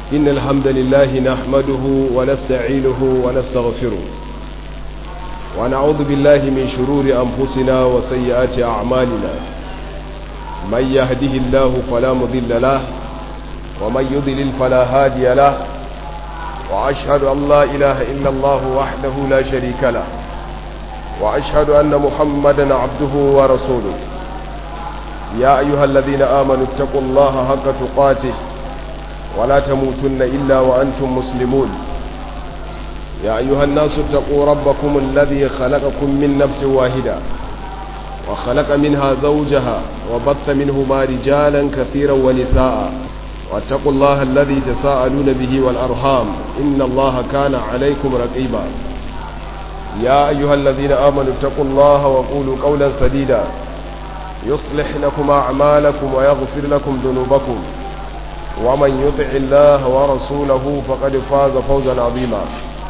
إن الحمد لله نحمده ونستعينه ونستغفره ونعوذ بالله من شرور أنفسنا وسيئات أعمالنا من يهده الله فلا مضل له ومن يضلل فلا هادي له وأشهد أن لا إله إلا الله وحده لا شريك له وأشهد أن محمدا عبده ورسوله يا أيها الذين آمنوا اتقوا الله حق تقاته ولا تموتن إلا وأنتم مسلمون يا أيها الناس اتقوا ربكم الذي خلقكم من نفس واحدة وخلق منها زوجها وبث منهما رجالا كثيرا ونساء واتقوا الله الذي تساءلون به والأرحام إن الله كان عليكم رقيبا يا أيها الذين آمنوا اتقوا الله وقولوا قولا سديدا يصلح لكم أعمالكم ويغفر لكم ذنوبكم ومن يطع الله ورسوله فقد فاز فوزا عظيما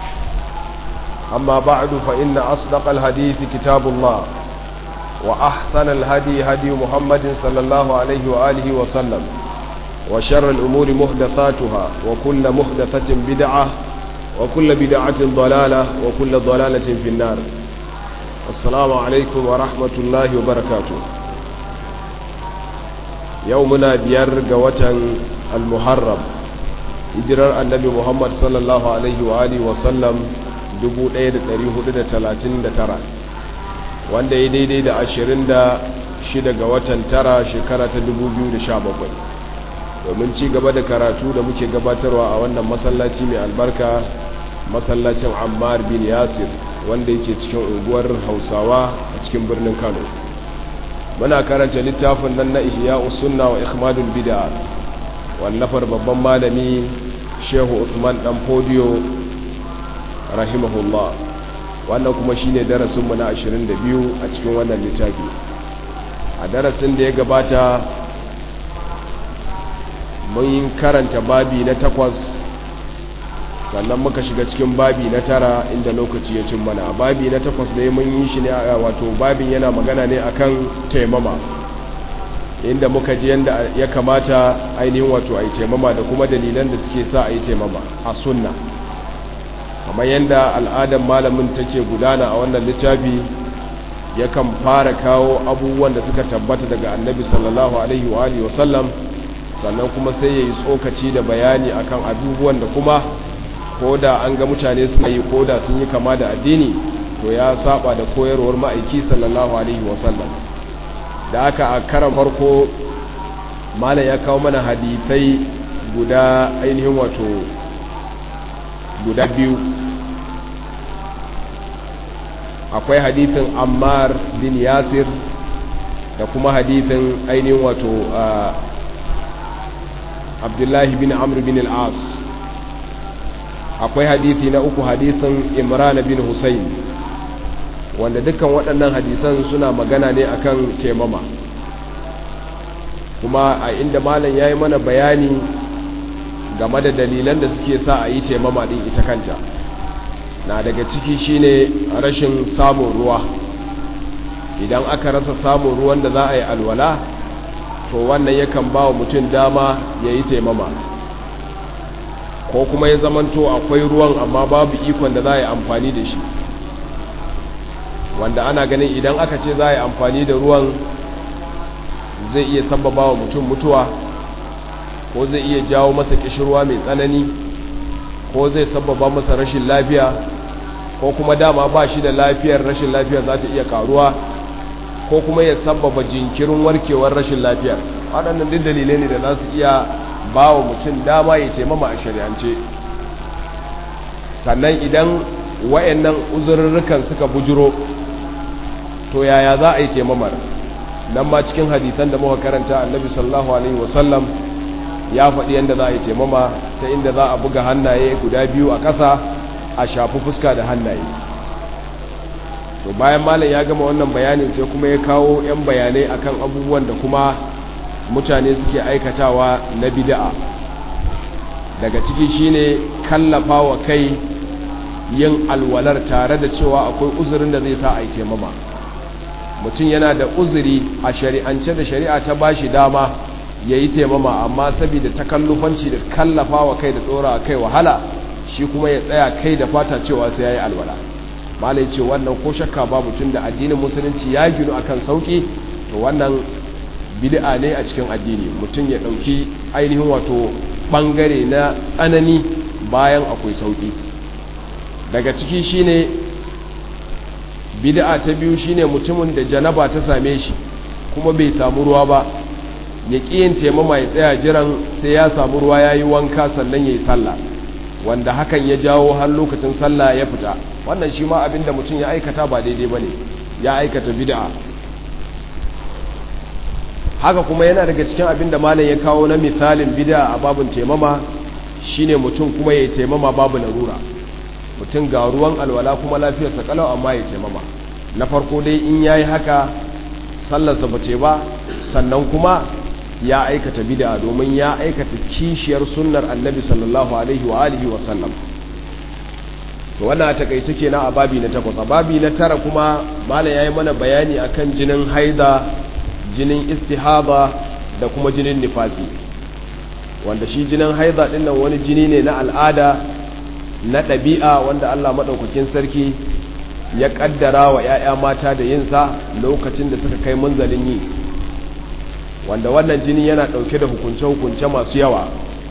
أما بعد فإن أصدق الحديث كتاب الله وأحسن الهدي هدي محمد صلى الله عليه وآله وسلم وشر الأمور محدثاتها وكل محدثة بدعة وكل بدعة ضلالة وكل ضلالة في النار السلام عليكم ورحمة الله وبركاته يومنا بير قوة المحرم hijirar annabi muhammad sallallahu alaihi wa alihi wasallam 1439 wanda ya daidai da 26 ga watan tara shekara ta 2017 domin ci gaba da karatu da muke gabatarwa a wannan masallaci mai albarka masallacin ammar bin yasir wanda yake cikin unguwar hausawa a cikin birnin kano muna karanta littafin nan na ihya sunna wa ikhmadul bid'a wallafar babban malami shehu usman dan fodiyo rahimahullah wannan kuma shine darasinmu na 22 a cikin wannan littafi a darasin da ya gabata mun karanta babi na takwas sannan muka shiga cikin babi na tara inda lokaci ya cin mana babi na takwas ne mun yi shi ne wato babin yana magana ne akan taimama inda muka ji yadda ya kamata ainihin wato a yi taimama da kuma dalilan da suke sa a yi taimama a sunna kamar yadda al'adar malamin take gudana a wannan littafi yakan fara kawo abubuwan da suka tabbata daga annabi sallallahu alaihi wa alihi wasallam sannan kuma sai ya yi tsokaci da bayani akan abubuwan da kuma ko da an ga mutane suna yi ko da sun yi kama da addini to ya saba da koyarwar ma'aiki sallallahu alaihi wasallam da aka a karan farko malam ya kawo mana hadithai guda ainihin wato guda biyu akwai hadithin ammar bin yasir da kuma hadithin ainihin wato abdullahi bin amr bin al'as akwai hadithi na uku hadithin imran bin husayn wanda dukkan waɗannan hadisan suna magana ne akan taimama kuma a inda malam ya yi mana bayani game da dalilan da suke sa a yi taimama ɗin ita kanta na daga ciki shine rashin samun ruwa idan aka rasa samun ruwan da za a yi alwala to wannan yakan ba wa mutum dama ya yi taimama ko kuma ya zamanto akwai ruwan amma babu ikon da za a yi amfani da shi wanda ana ganin idan aka ce za a yi amfani da ruwan zai iya sababa wa mutum mutuwa ko zai iya jawo masa kishirwa mai tsanani ko zai sababa masa rashin lafiya ko kuma dama ba shi da lafiyar rashin lafiyar za ta iya karuwa ko kuma ya sababa jinkirin warkewar rashin lafiyar waɗannan duk dalilai ne da za su iya ba wa mutum dama ya taimama a shari'ance sannan idan wayannan uzurrukan suka bujiro to yaya za a yi taimamar nan ma cikin hadisan da muka karanta annabi sallallahu alaihi wasallam ya faɗi yadda za a yi taimama ta inda za a buga hannaye guda biyu a ƙasa a shafi fuska da hannaye to bayan malam ya gama wannan bayanin sai kuma ya kawo 'yan bayanai akan abubuwan da kuma mutane suke aikatawa na bid'a daga ciki shine kallafa wa kai yin alwalar tare da cewa akwai uzurin da zai sa a yi taimama mutum yana da uzuri a shari'ance da shari'a ta bashi dama ya yi taimama amma saboda takallufanci da kallafa wa kai da tsora kai wahala shi kuma ya tsaya kai da fata cewa sai ya yi alwala malai ce wannan ko shakka babu tun da addinin musulunci ya ginu akan sauki to wannan bid'a ne a cikin addini mutum ya ɗauki ainihin wato ɓangare na tsanani bayan akwai sauki daga ciki shine bid'a ta biyu shine mutumin da janaba ta same shi kuma bai samu ruwa ba ya yin taimama ya tsaya jiran sai ya samu ruwa ya yi wanka sannan ya yi sallah wanda hakan ya jawo har lokacin sallah ya fita wannan shi ma abinda mutum ya aikata ba daidai ba ne ya aikata bid'a haka kuma yana daga cikin abinda malam ya kawo na misalin bid'a a babin taimama shine mutum kuma ya taimama babu larura mutum ga ruwan alwala kuma lafiyarsa kalau amma ya taimama na farko dai in yayi haka sallarsa ba ce ba sannan kuma ya aikata bid'a domin ya aikata kishiyar sunnar annabi sallallahu alaihi wa alihi wa sallam to wannan a takaice kenan a babi na takwas a babi na tara kuma malam yayi mana bayani akan jinin haida jinin istihaba da kuma jinin nifasi wanda shi jinin haida din nan wani jini ne na al'ada na ɗabi'a wanda Allah madaukakin sarki ya kaddara wa 'ya'ya mata da yinsa lokacin da suka kai munzalin yi wanda wannan jini yana ɗauke da hukunce-hukunce masu yawa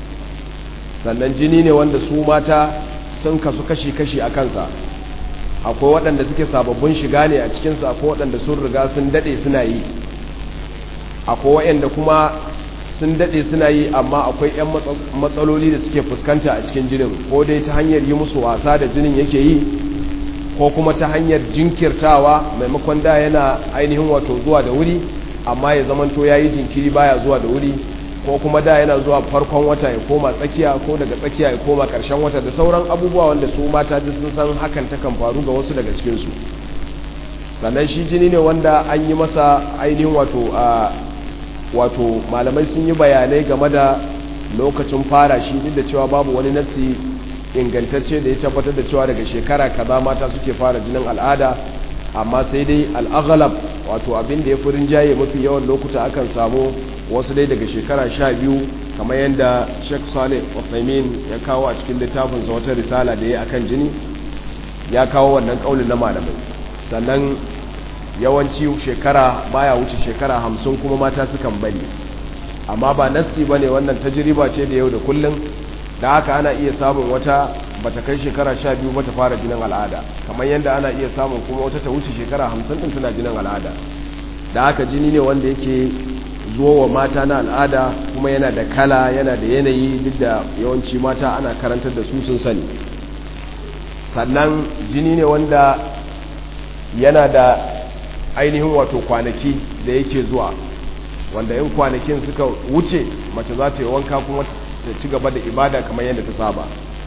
sannan jini ne wanda su mata sun kasu kashi-kashi a kansa akwai waɗanda suke sababbin shiga ne a cikinsa akwai waɗanda sun riga sun daɗe suna yi akwai waɗanda kuma sun daɗe suna yi amma akwai 'yan matsaloli da suke fuskanta a cikin jinin ko dai ta hanyar yi musu wasa da jinin yake yi ko kuma ta hanyar jinkirtawa maimakon da yana ainihin wato zuwa da wuri amma ya zamanto ya yi jinkiri baya zuwa da wuri ko kuma da yana zuwa farkon wata ya koma tsakiya ko daga tsakiya ya koma karshen wata da sauran abubuwa wanda su mata ji sun san hakan takan faru ga wasu daga cikinsu sannan shi jini ne wanda an yi masa ainihin wato a wato malamai sun yi bayanai game da lokacin fara shi duk da cewa babu wani nassi ingantacce da ya tabbatar da cewa daga shekara kaza mata suke fara jinin al'ada amma sai dai al'aghalab wato abin da ya fi rinjaye mafi yawan lokuta akan samu wasu dai daga shekara sha biyu kamar yadda sheikh saleh ofaimin ya kawo a cikin littafinsa wata risala da ya akan jini ya kawo wannan kaulin na malamai sannan yawanci shekara baya wuce shekara hamsin kuma mata sukan bari amma ba nassi ba ne wannan tajiriba ce da yau da kullum da haka ana iya samun wata bata kai shekara sha biyu bata fara jinin al'ada kamar yadda ana iya samun kuma wata ta wuce shekara hamsin din tana jinin al'ada da haka jini ne wanda yake zuwa wa mata na al'ada kuma yana da kala yana da yanayi duk da yawanci mata ana karantar da su sun sani sannan jini ne wanda yana da ainihin wato kwanaki da yake zuwa wanda yin kwanakin suka wuce mace za ta yi wanka kuma ta ci gaba da ibada kamar yadda ta saba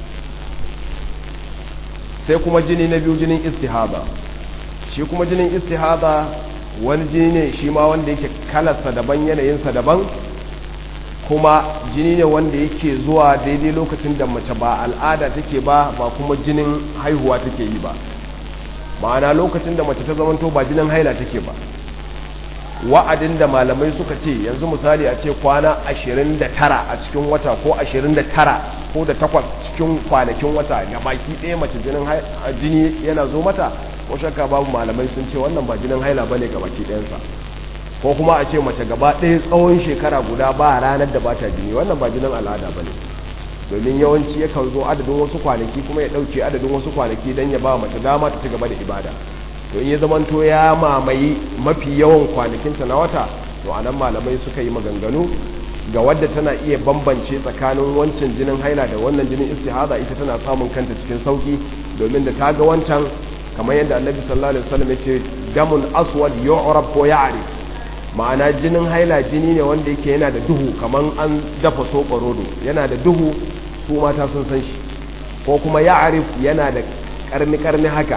sai kuma jini na biyu jinin istihada shi kuma jinin istihada wani jini ne shi ma wanda yake kalarsa daban yanayinsa daban kuma jini ne wanda yake zuwa daidai lokacin da mace ba al'ada take ba ba kuma jinin haihuwa take yi ba ma'ana lokacin da mace ta zamanto ba jinin haila take ba wa'adin da malamai suka ce yanzu misali a ce kwana 29 a cikin wata ko 29 ko da takwas cikin kwanakin wata ga baki ɗaya mace jinin jini yana zo mata ko shakka babu malamai sun ce wannan ba jinin haila bane ga baki ɗayansa ko kuma a ce mace gaba ɗaya tsawon shekara guda ba ranar da ba ta jini wannan ba jinin al'ada bane domin yawanci yakan zo adadin wasu kwanaki kuma ya ɗauke adadin wasu kwanaki don ya ba mace dama ta ci gaba da ibada to in ya zamanto ya mamaye mafi yawan kwanakinta na wata to anan malamai suka yi maganganu ga wadda tana iya bambance tsakanin wancan jinin haila da wannan jinin istihada ita tana samun kanta cikin sauki domin da ta ga wancan kamar yadda annabi sallallahu alaihi wasallam yace damun aswad yu'rab ko ya'rif ma'ana jinin haila jini ne wanda yake yana da duhu kamar an dafa soɓa rodo yana da duhu su mata sun san shi ko kuma ya'rif yana da karni karni haka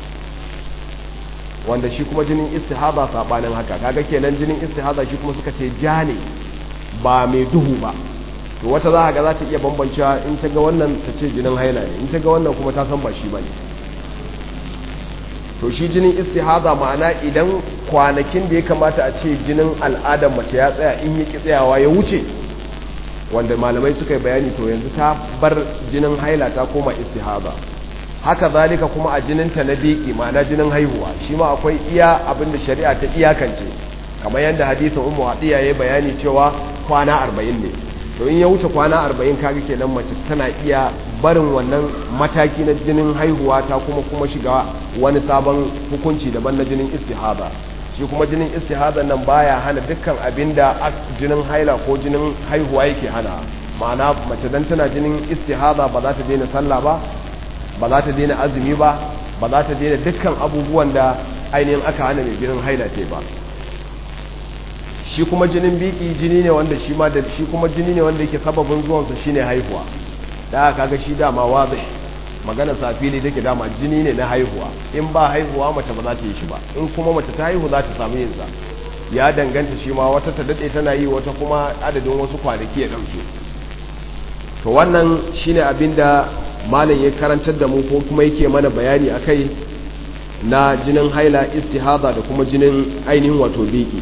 wanda shi kuma jinin istihada sabanin haka kaga kenan jinin istihada shi kuma suka ce ja ne ba mai duhu ba to wata za ga za ta iya bambancewa in ta ga wannan ta ce jinin haila ne in ta ga wannan kuma ta san ba shi bane to shi jinin istihada ma'ana idan kwanakin da ya kamata a ce jinin al'adar mace ya tsaya in yi tsayawa ya wuce wanda malamai suka yi bayani to yanzu ta bar jinin haila ta koma istihada haka zalika kuma a jininta na biki ma'ana jinin haihuwa shi ma akwai iya abin da shari'a ta iyakance kamar yadda hadisin ummu hadiya ya bayani cewa kwana arba'in ne to in ya wuce kwana arba'in kaga kenan mace tana iya barin wannan mataki na jinin haihuwa ta kuma kuma shiga wani sabon hukunci daban na jinin istihada shi kuma jinin istihada nan baya hana dukkan abin da jinin haila ko jinin haihuwa yake hana ma'ana mace dan tana jinin istihada ba za ta daina sallah ba ba za ta daina azumi ba ba za ta daina dukkan abubuwan da ainihin aka hana mai jinin haila ce ba shi kuma jinin biki jini ne wanda shi ma da shi kuma jini ne wanda yake sababin zuwansa shine haihuwa da aka kaga shi dama wazi magana safili take dama jini ne na haihuwa in ba haihuwa mace ba za ta yi shi ba in kuma mace ta haihu za ta samu yin sa ya danganta shi ma wata ta dade tana yi wata kuma adadin wasu kwanaki ya dauke to wannan shine abinda malam ya karantar da mu ko kuma yake mana bayani akai na jinin haila istihada da kuma jinin ainihin wato biki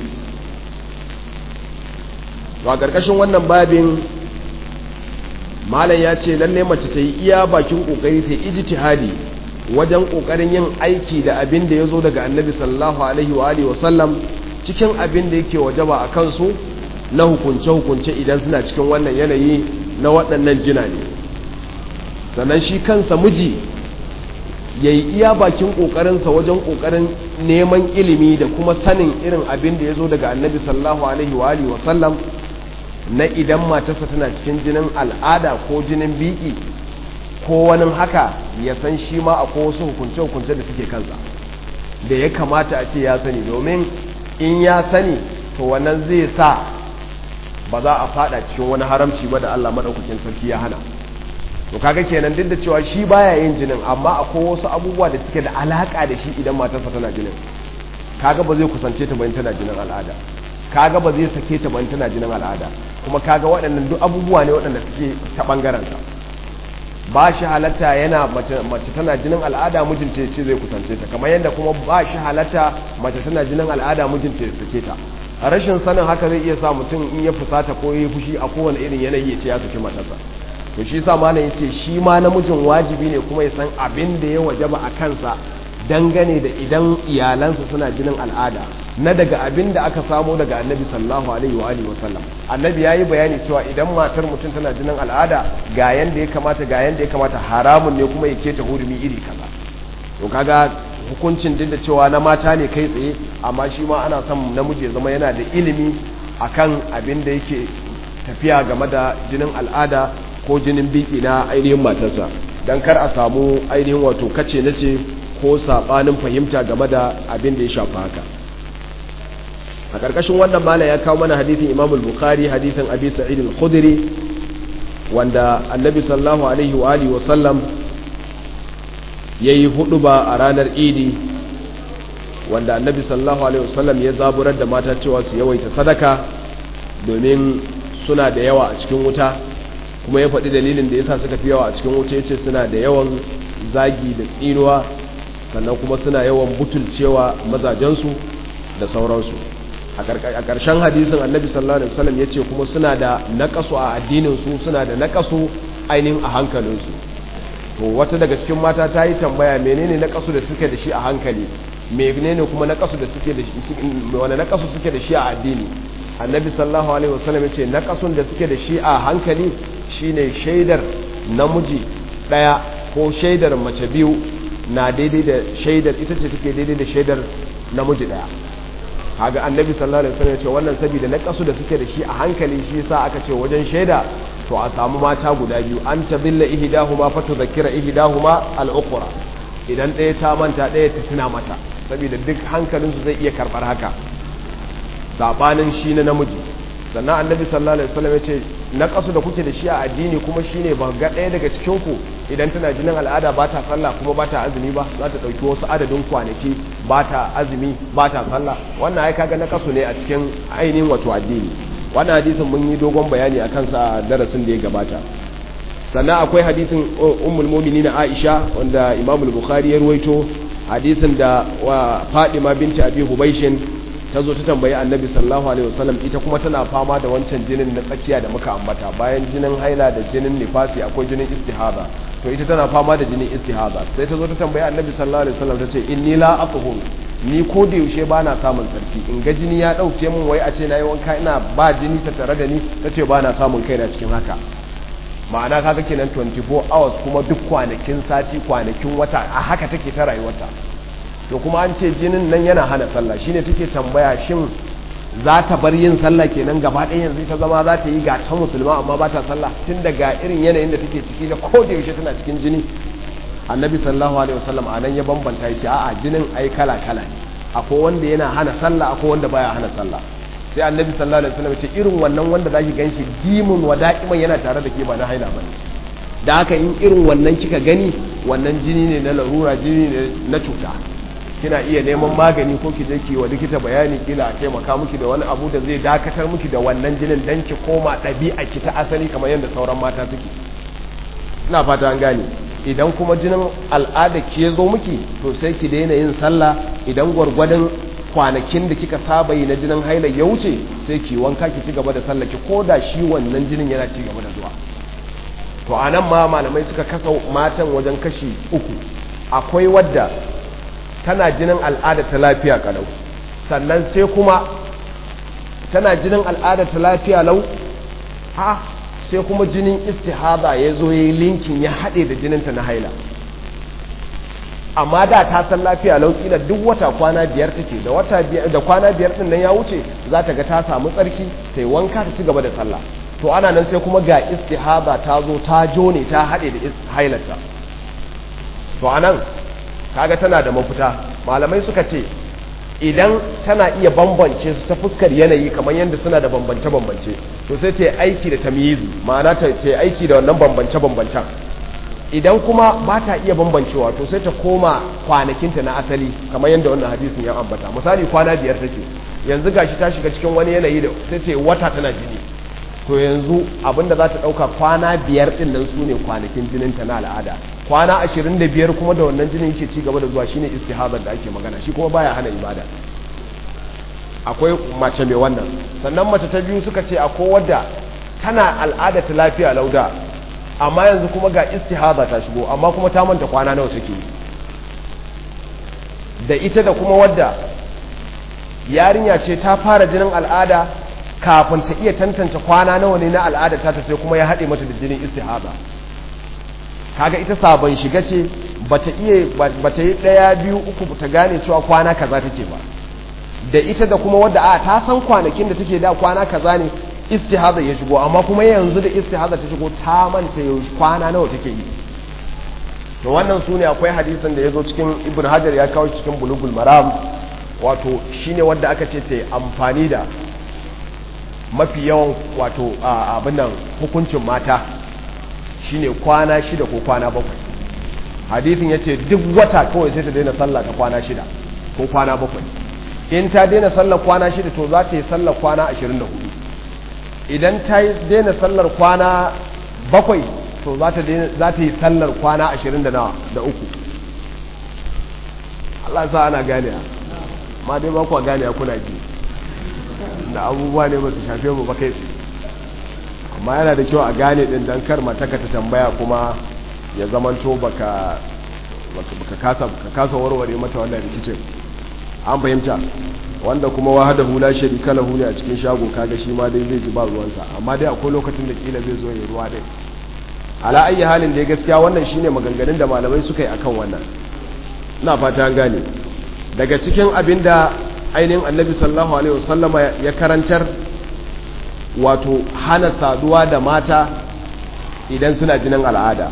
a ƙarƙashin wannan babin malam ya ce lalle mace ta yi iya bakin ƙoƙari ta ijtihadi wajen ƙoƙarin yin aiki da abin da ya zo daga annabi sallallahu alaihi wa alihi wasallam cikin abin da yake wajaba a kansu na hukunce-hukunce idan suna cikin wannan yanayi na waɗannan jina ne sannan shi kansa miji ya yi iya bakin ƙoƙarinsa wajen ƙoƙarin neman ilimi da kuma sanin irin abin da ya zo daga annabi sallallahu alaihi wa alihi wasallam na idan matarsa tana cikin jinin al'ada ko jinin biki ko wani haka ya san shi ma akwai wasu hukunce-hukunce da suke kansa da ya kamata a ce ya sani domin in ya sani to wannan zai sa ba za a fada cikin wani haramci ba da Allah maɗaukakin sarki ya hana to kaga kenan duk da cewa shi baya yin jinin amma akwai wasu abubuwa da suke da alaka da shi idan matarsa tana jinin kaga ba zai kusance ta bayan tana jinin al'ada kaga ba zai sake ta bayan tana jinin al'ada kuma kaga waɗannan duk abubuwa ne waɗanda suke ta bangaren sa ba shi halatta yana mace mace tana jinin al'ada mijinta ce zai kusance ta kamar yadda kuma ba shi halatta mace tana jinin al'ada mijinta ya sake ta rashin sanin haka zai iya sa mutum in ya fusata ko ya fushi a kowane irin yanayi ya ce ya saki matarsa to shi sa malam yace shi ma namijin wajibi ne kuma ya san abin da ya wajaba a kansa dangane da idan iyalansa suna jinin al'ada na daga abin da aka samo daga annabi sallallahu alaihi wa alihi wasallam annabi yayi bayani cewa idan matar mutum tana jinin al'ada ga yanda ya kamata ga yanda ya kamata haramun ne kuma ya keta hurumi iri kaza to kaga hukuncin duk da cewa na mata ne kai tsaye amma shi ma ana son namiji ya zama yana da ilimi akan abin da yake tafiya game da jinin al'ada ko jinin biki na ainihin matarsa don kar a samu ainihin wato kace na ce ko saɓanin fahimta game da abin da ya shafa haka a ƙarƙashin wannan mala ya kawo mana hadithin imam al-bukhari hadithin abi sa'id al-khudri wanda annabi sallallahu alaihi wa alihi wa sallam yayi huduba a ranar idi wanda annabi sallallahu alaihi wa sallam ya zaburar da mata cewa su yawaita sadaka domin suna da yawa a cikin wuta kuma ya faɗi dalilin da yasa suka fi yawa a cikin wuta yace suna da yawan zagi da tsinuwa sannan kuma suna yawan butulcewa mazajensu da sauransu a ƙarshen hadisin annabi sallallahu alaihi wasallam yace kuma suna da naƙasu a addinin su suna da naƙasu ainihin a hankalinsu to wata daga cikin mata ta yi tambaya menene naƙasu da suke da shi a hankali menene kuma naƙasu da suke da shi wani naƙasu suke da shi a addini annabi sallallahu alaihi wasallam yace naƙasun da suke da shi a hankali shine shaidar namiji daya ko shaidar mace biyu na daidai da shaidar ita ce take daidai da shaidar namiji daya kaga annabi sallallahu alaihi wasallam ya ce wannan saboda na kasu da suke da shi a hankali shi yasa aka ce wajen shaida to a samu mata guda biyu an tadilla ihdahuma fa tudhakkira ihdahuma al-ukhra idan ɗaya ta manta ɗaya ta tuna mata saboda duk hankalinsu zai iya karɓar haka sabanin shi na namiji sannan annabi sallallahu alaihi wasallam ya ce na kasu da kuke da shi a addini kuma shine ba ga ɗaya daga cikin ku idan tana jinin al'ada ba ta sallah kuma ba ta azumi ba za ta ɗauki wasu adadin kwanaki ba ta azumi ba ta sallah wannan ai kaga na kasu ne a cikin ainihin wato addini wannan hadisin mun yi dogon bayani a kansa a darasin da ya gabata sannan akwai hadisin ummul mu'minin Aisha wanda Imam al-Bukhari ya ruwaito hadisin da wa Fadima binti Abi Hubaishin ta zo ta tambayi Annabi sallallahu alaihi wasallam ita kuma tana fama da wancan jinin na tsakiya da muka ambata bayan jinin haila da jinin nifasi akwai jinin istihada to ita tana fama da jinin istihada sai ta zo ta tambayi Annabi sallallahu alaihi wasallam tace inni la aqul ni ko da yaushe ba na samun tsarki in ga jini ya dauke min wai a ce nayi wanka ina ba jini ta tare da ni tace ba na samun kaina cikin haka ma'ana kaga kenan 24 hours kuma duk kwanakin sati kwanakin wata a haka take ta rayuwarta to kuma an ce jinin nan yana hana sallah shine take tambaya shin za ta bar yin sallah kenan gaba ɗaya yanzu ta zama za ta yi ga ta musulma amma ba ta sallah tun daga irin yanayin da take ciki da ko da yaushe tana cikin jini annabi sallallahu alaihi wasallam a nan ya bambanta ya ce a'a jinin ai kala kala ne akwai wanda yana hana sallah akwai wanda baya hana sallah sai annabi sallallahu alaihi wasallam ce irin wannan wanda zaki ganshi dimun wa da'iman yana tare da ke ba na haila bane da haka in irin wannan kika gani wannan jini ne na larura jini ne na cuta kina iya neman magani ko ki je ki wa likita bayani kila a taimaka miki da wani abu da zai dakatar miki da wannan jinin dan ki koma ɗabi'a ki ta asali kamar yadda sauran mata suke ina fata an gane idan kuma jinin al'ada ki zo miki to sai ki daina yin sallah idan gwargwadon kwanakin da kika saba yi na jinin haila ya wuce sai ki wanka ki ci gaba da sallah ki ko da shi wannan jinin yana ci gaba da zuwa to a nan ma malamai suka kasa matan wajen kashi uku akwai wadda tana jinin al'ada ta lafiya kalau sannan sai kuma tana jinin al'ada ta lafiya lau ha sai kuma jinin istihada ya zo ya yi linkin ya haɗe da jininta na haila amma da ta san lafiya laukila duk wata kwana biyar take da wata biyar da kwana biyar din nan ya wuce za ta ga ta samu tsarki sai wanka ta ci gaba da sallah to ana nan sai kuma ga istihada ta zo ta jone ta haɗe da hailarta to anan kaga tana da mafita malamai suka ce idan tana iya bambance su ta fuskar yanayi kamar yadda suna da bambance-bambance to sai ta yi aiki da tamyizi ma'ana ta yi aiki da wannan bambance-bambancen idan kuma ba ta iya bambancewa to sai ta koma kwanakinta na asali kamar yadda wannan hadisin ya ambata misali kwana biyar take yanzu gashi ta shiga cikin wani yanayi da sai ta wata tana jini to yanzu abinda za ta ɗauka kwana biyar ɗin nan su ne kwanakin jininta na al'ada kwana ashirin da biyar kuma da wannan jinin yake ci gaba da zuwa shine istihazar da ake magana shi kuma baya hana ibada akwai mace mai wannan sannan mace ta biyu suka ce akwai wadda tana al'ada ta lafiya lauda amma yanzu kuma ga istihaza ta shigo amma kuma ta manta kwana nawa take da ita da kuma wadda yarinya ce ta fara jinin al'ada kafin ta iya tantance kwana nawa ne na al'ada ta sai kuma ya haɗe mata da jinin istihaza kaga ita sabon shiga ce bata iya bata yi ɗaya biyu uku ta gane cewa kwana kaza take ba da ita da kuma wadda a ta san kwanakin da take da kwana kaza ne istihaza ya shigo amma kuma yanzu da istihaza ta shigo ta manta yau kwana nawa take yi to wannan su ne akwai hadisin da ya zo cikin ibn hajar ya kawo cikin bulugul maram wato shine wadda aka ce ta amfani da mafi yawan wato abin nan hukuncin mata shine kwana shida ko kwana bakwai hadisin ya ce duk wata kawai sai ta daina sallah ta kwana shida ko kwana bakwai in ta daina sallar kwana shida to za ta yi sallar kwana ashirin da hudu idan ta daina sallar kwana bakwai to za ta yi sallar kwana ashirin da uku Allah sa ana gane ma dai ba kuwa gane kuna ji da abubuwa ne ba su shafe mu ba kai amma yana da kyau a gane din dan kar mataka ta tambaya kuma ya zamanto baka baka kasa ka kasa warware mata wannan rikicin an fahimta wanda kuma wahada hula sharika lahu ne a cikin shago kaga shi ma dai zai ji ba ruwansa amma dai akwai lokacin da kila zai zo ya ruwa dai ala ayi halin da gaskiya wannan shine maganganun da malamai suka yi akan wannan ina fata an gane daga cikin abinda ainihin annabi sallallahu alaihi wasallama ya karantar wato hana saduwa da mata idan suna jinin al'ada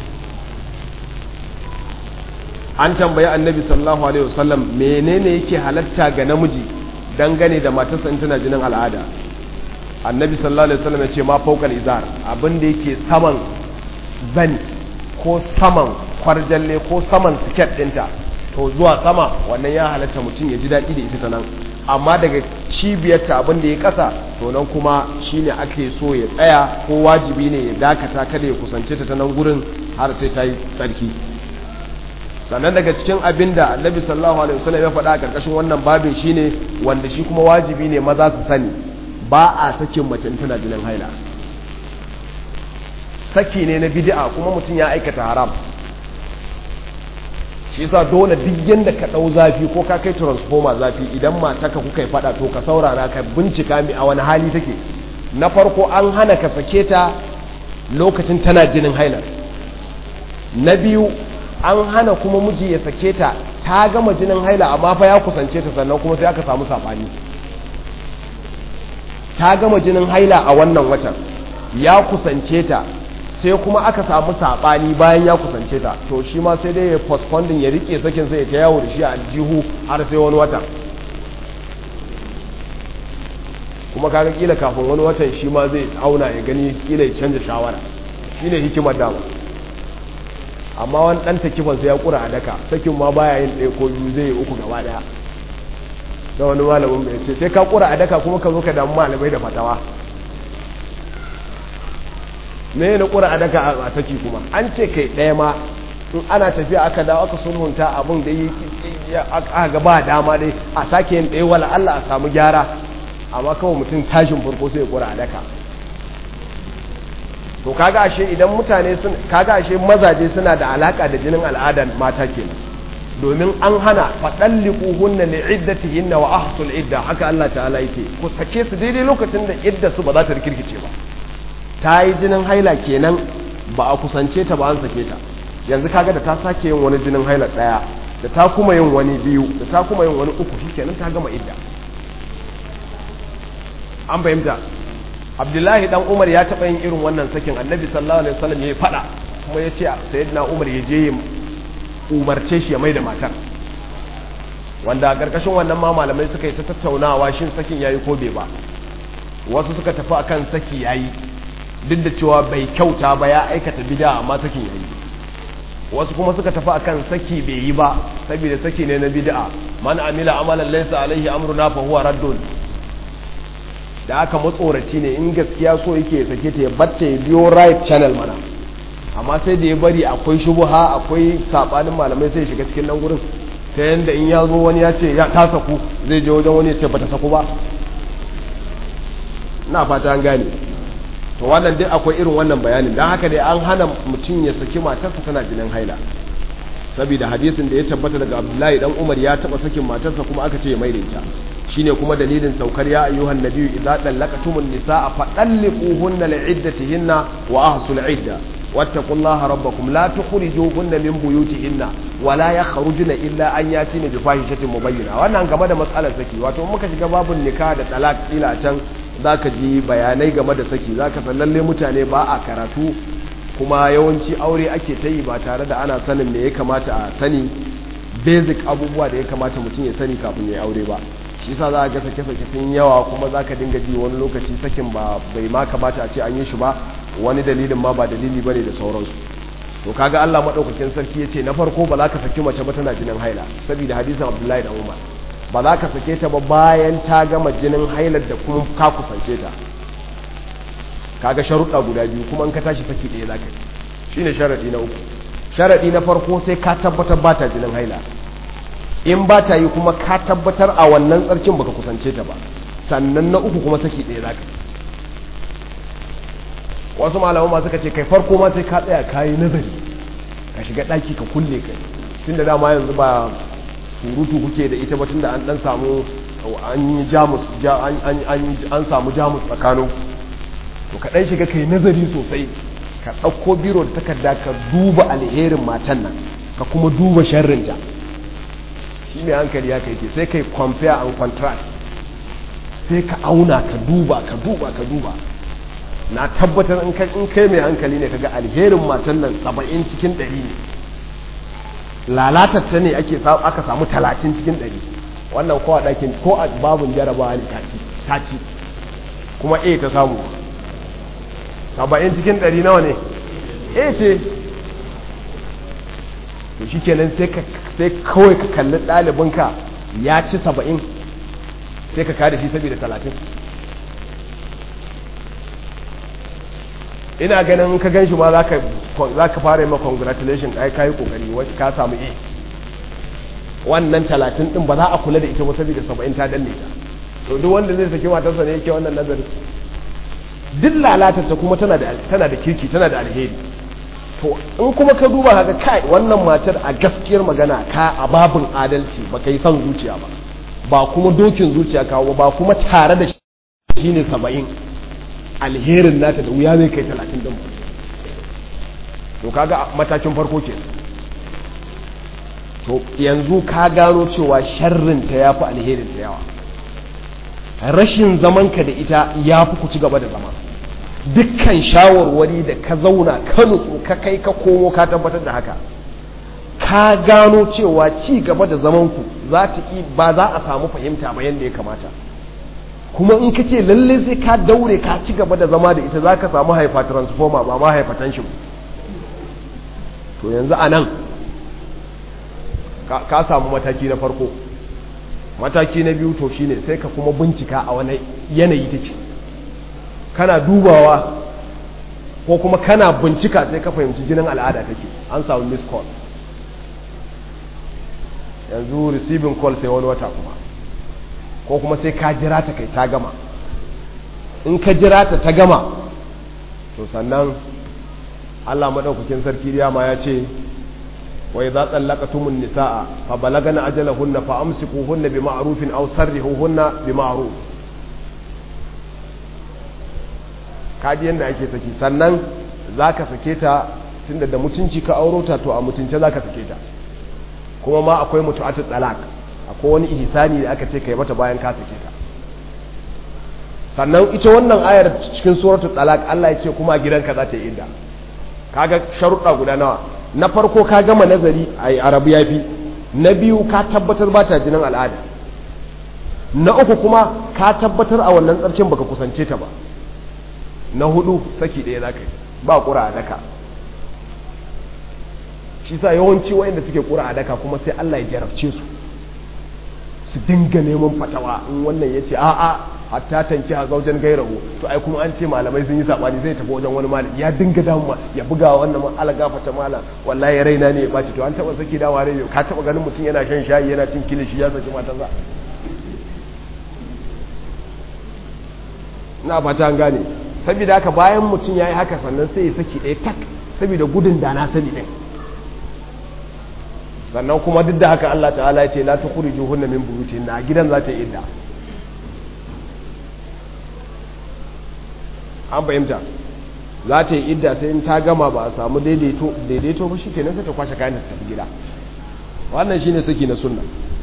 an tambayi annabi sallallahu alaihi wasallam menene yake halatta ga namiji dangane da matarsa in tana jinin al'ada annabi sallallahu alaihi wasallam ya ce ma faukal izar abin da yake saman zani ko saman kwarjalle ko saman siket dinta to zuwa sama wannan ya halatta mutum ya ji daɗi da ita ta nan amma daga cibiyarta abin da ya kasa to nan kuma shine ake so ya tsaya ko wajibi ne ya dakata kada ya kusance ta ta nan gurin har sai ta yi tsarki sannan daga cikin abin da annabi sallallahu alaihi wasallam ya faɗa a ƙarƙashin wannan babin shine wanda shi kuma wajibi ne maza su sani ba a sakin mace tana jinin haila saki ne na bid'a kuma mutum ya aikata haram shi yasa dole duk yanda ka dau zafi ko ka kai transformer zafi idan mataka kuka yi fada to ka saurara ka bincika mi a wani hali take na farko an hana ka sake ta lokacin tana jinin haila na biyu an hana kuma miji ya sake ta ta gama jinin haila amma fa ya kusance ta sannan kuma sai aka samu sabani ta gama jinin haila a wannan watan ya kusance ta sai kuma aka samu sabani bayan ya kusance ta to shi ma sai dai ya postponding ya rike sakin sai ya ta yawo da shi a jihu har sai wani watan kuma kaga kila kafin wani watan shi ma zai auna ya gani kila ya canza shawara shine hikimar dama amma wani dan takifan sai ya kura a daka sakin ma baya yin ɗaya ko biyu zai yi uku gaba daya da wani malamin bai ce sai ka kura a daka kuma ka zo ka damu malamai da fatawa me na kura a daka a saki kuma an ce kai ɗaya ma in ana tafiya aka dawo aka sulhunta abin da aka ga ba dama dai a sake yin ɗaya wala Allah a samu gyara amma kawai mutum tashin farko sai ya kura a daka to kaga ashe idan mutane sun kaga ashe mazaje suna da alaka da jinin al'adan mata kenan domin an hana fadalliquhunna li'iddatihinna wa ahsul idda haka Allah ta'ala yace ku sake su daidai lokacin da idda su ba za ta rikirkice ba ta yi jinin haila kenan ba a kusance ta ba an sake ta yanzu kaga da ta sake yin wani jinin haila daya da ta kuma yin wani biyu da ta kuma yin wani uku shikenan ta gama idda an fahimta abdullahi dan umar ya taɓa yin irin wannan sakin annabi sallallahu alaihi wasallam ya faɗa kuma ya ce sayyidina umar ya je ya umarce shi ya mai da matar wanda a ƙarƙashin wannan ma malamai suka yi ta tattaunawa shin sakin yayi ko bai ba wasu suka tafi akan saki yayi duk da cewa bai kyauta ba ya aikata bid'a amma sakin yayi wasu kuma suka tafi akan saki bai yi ba saboda saki ne na bid'a man amila amalan laysa alaihi amruna fa huwa raddun da aka matsoraci ne in gaskiya so yake sake ta ya batta ya biyo right channel mana amma sai da ya bari akwai shubuha akwai sabanin malamai sai shiga cikin nan gurin ta yanda in ya zo wani ya ce ya ta saku zai je wajen wani ya ce bata saku ba na fata an gane to wannan dai akwai irin wannan bayanin don haka dai an hana mutum ya saki matarsa tana jinin haila saboda hadisin da ya tabbata daga abdullahi dan umar ya taba sakin matarsa kuma aka ce ya maida ita shine kuma dalilin saukar ya ayyuhan nabiyyu idza dallaqtumun nisaa fadalliquhunna li'iddatihinna wa ahsul idda wattaqullaha rabbakum la tukhrijuhunna min buyutihinna wa la yakhrujuna illa an yatina bi fahishatin mubayyina wannan game da matsalar saki wato muka shiga babun nikah da talaq ila can zaka ji bayanai game da saki zaka san lalle mutane ba a karatu kuma yawanci aure ake ta yi ba tare da ana sanin me ya kamata a sani basic abubuwa da ya kamata mutum ya sani kafin ya aure ba shi sa za a ga sake-sake sun yawa kuma za ka dinga ji wani lokaci sakin ba bai ma kamata a ce an yi shi ba wani dalilin ma ba dalili ba ne da sauransu to kaga Allah maɗaukakin sarki ya ce na farko ba za ka saki mace ba tana jinin haila saboda hadisin abdullahi da umar ba za ka sake ta ba bayan ta gama jinin hailar da kuma ka kusance ta kaga sharuɗa guda biyu kuma in ka tashi saki ɗaya za ka yi shine sharaɗi na uku sharaɗi na farko sai ka tabbatar ba ta jinin haila in ba ta yi kuma ka tabbatar a wannan tsarkin baka kusance ta ba sannan na uku kuma saki ɗaya za ka wasu malaman ma suka ce kai farko ma sai ka tsaya ka yi nazari ka shiga ɗaki ka kulle kai tun da dama yanzu ba surutu kuke da ita ba tun da an ɗan samu an yi jamus an samu jamus tsakanin to ka ɗan shiga kai nazari sosai ka ɗauko biro da takarda ka duba alherin matan nan ka kuma duba sharrinta shi mai hankali ya kai ke sai kai compare and contrast sai ka auna ka duba ka duba ka duba na tabbatar in kai mai hankali ne kaga alherin matan nan saba'in cikin ɗari ne lalatar ta ne aka samu talatin cikin ɗari wannan ko a ɗakin ko a babin jarabawa ne ta ci kuma a ta samu saba'in cikin ɗari nawa ne a ce to shi kenan sai kawai ka kalli ɗalibinka ya ci saba'in sai ka kada shi saboda talatin ina ganin ka gan shi ma za ka fara yi ma congratulation ai ka yi kokari ka samu a wannan talatin din ba za a kula da ita ba saboda saba'in ta danne ta to duk wanda zai saki matarsa ne yake wannan nazari duk lalatar ta kuma tana da tana da kirki tana da alheri to in kuma ka duba haka kai wannan matar a gaskiyar magana ka a babin adalci ba ka yi son zuciya ba ba kuma dokin zuciya kawo ba kuma tare da shi ne saba'in alherin nata da wuya zai kai talatin din to kaga matakin farko ke to yanzu ka gano cewa sharrinta ya fi alherinta yawa rashin zamanka da ita ya fi ku ci gaba da zama dukkan shawarwari da ka zauna ka nutsu ka kai ka komo ka tabbatar da haka ka gano cewa ci gaba da zamanku za ta ba za a samu fahimta ba yadda ya kamata kuma in ka ce lalle sai ka daure ka ci gaba da zama da ita za ka samu haifa transformer ba ma hypertension to yanzu a nan ka samu mataki na farko mataki na biyu to shine sai ka kuma bincika a wani yanayi take kana dubawa ko kuma kana bincika sai ka fahimci jinin al'ada take an samu miss call yanzu receiving call sai wani wata kuma ko kuma sai ka jira ta kai ta gama in ka jira ta ta gama to sannan Allah madaukakin sarki ma ya ce wa idza tsallaqatumun nisaa fa balagana ajalahunna fa amsikuhunna bima'rufin aw sarrihuhunna bima'ruf kaji yanda ake saki sannan zaka sake ta tunda da mutunci ka auro ta to a mutunce zaka sake ta kuma ma akwai mutu'atul talaq akwai wani ihsani da aka ce kai mata bayan ka sake ta sannan ita wannan ayar cikin suratul talaq Allah ya ce kuma a gidanka za ta yi idda kaga sharuɗa guda nawa na farko ka gama nazari a arabu yafi na biyu ka tabbatar ba ta jinin al'ada na uku kuma ka tabbatar a wannan tsarkin baka kusance ta ba na hudu saki ɗaya za ka yi ba ƙura a daka shi sa yawanci wayanda suke ƙura a daka kuma sai Allah ya jarabce su su dinga neman fatawa in wannan ya ce a'a hatta tanki a zaujen gairahu to ai kuma an ce malamai sun yi sabani zai tafi wajen wani malami ya dinga damuwa ya buga wannan man ala gafata malam wallahi ya raina ne ya baci to an taba saki dawa rai ka taba ganin mutum yana shan shayi yana cin kilishi ya saki matarsa na fata an gane saboda haka bayan mutum ya yi haka sannan sai ya saki ɗaya tak saboda gudun da na sani ɗin sannan kuma duk da haka Allah ta'ala ya ce la tukhrijuhunna min buyutihinna a gidan za ta yi idda an fahimta za ta yi idda sai in ta gama ba a samu daidaito ba shi kenan sai ta kwashe kayan ta tafi gida wannan shine saki na sunna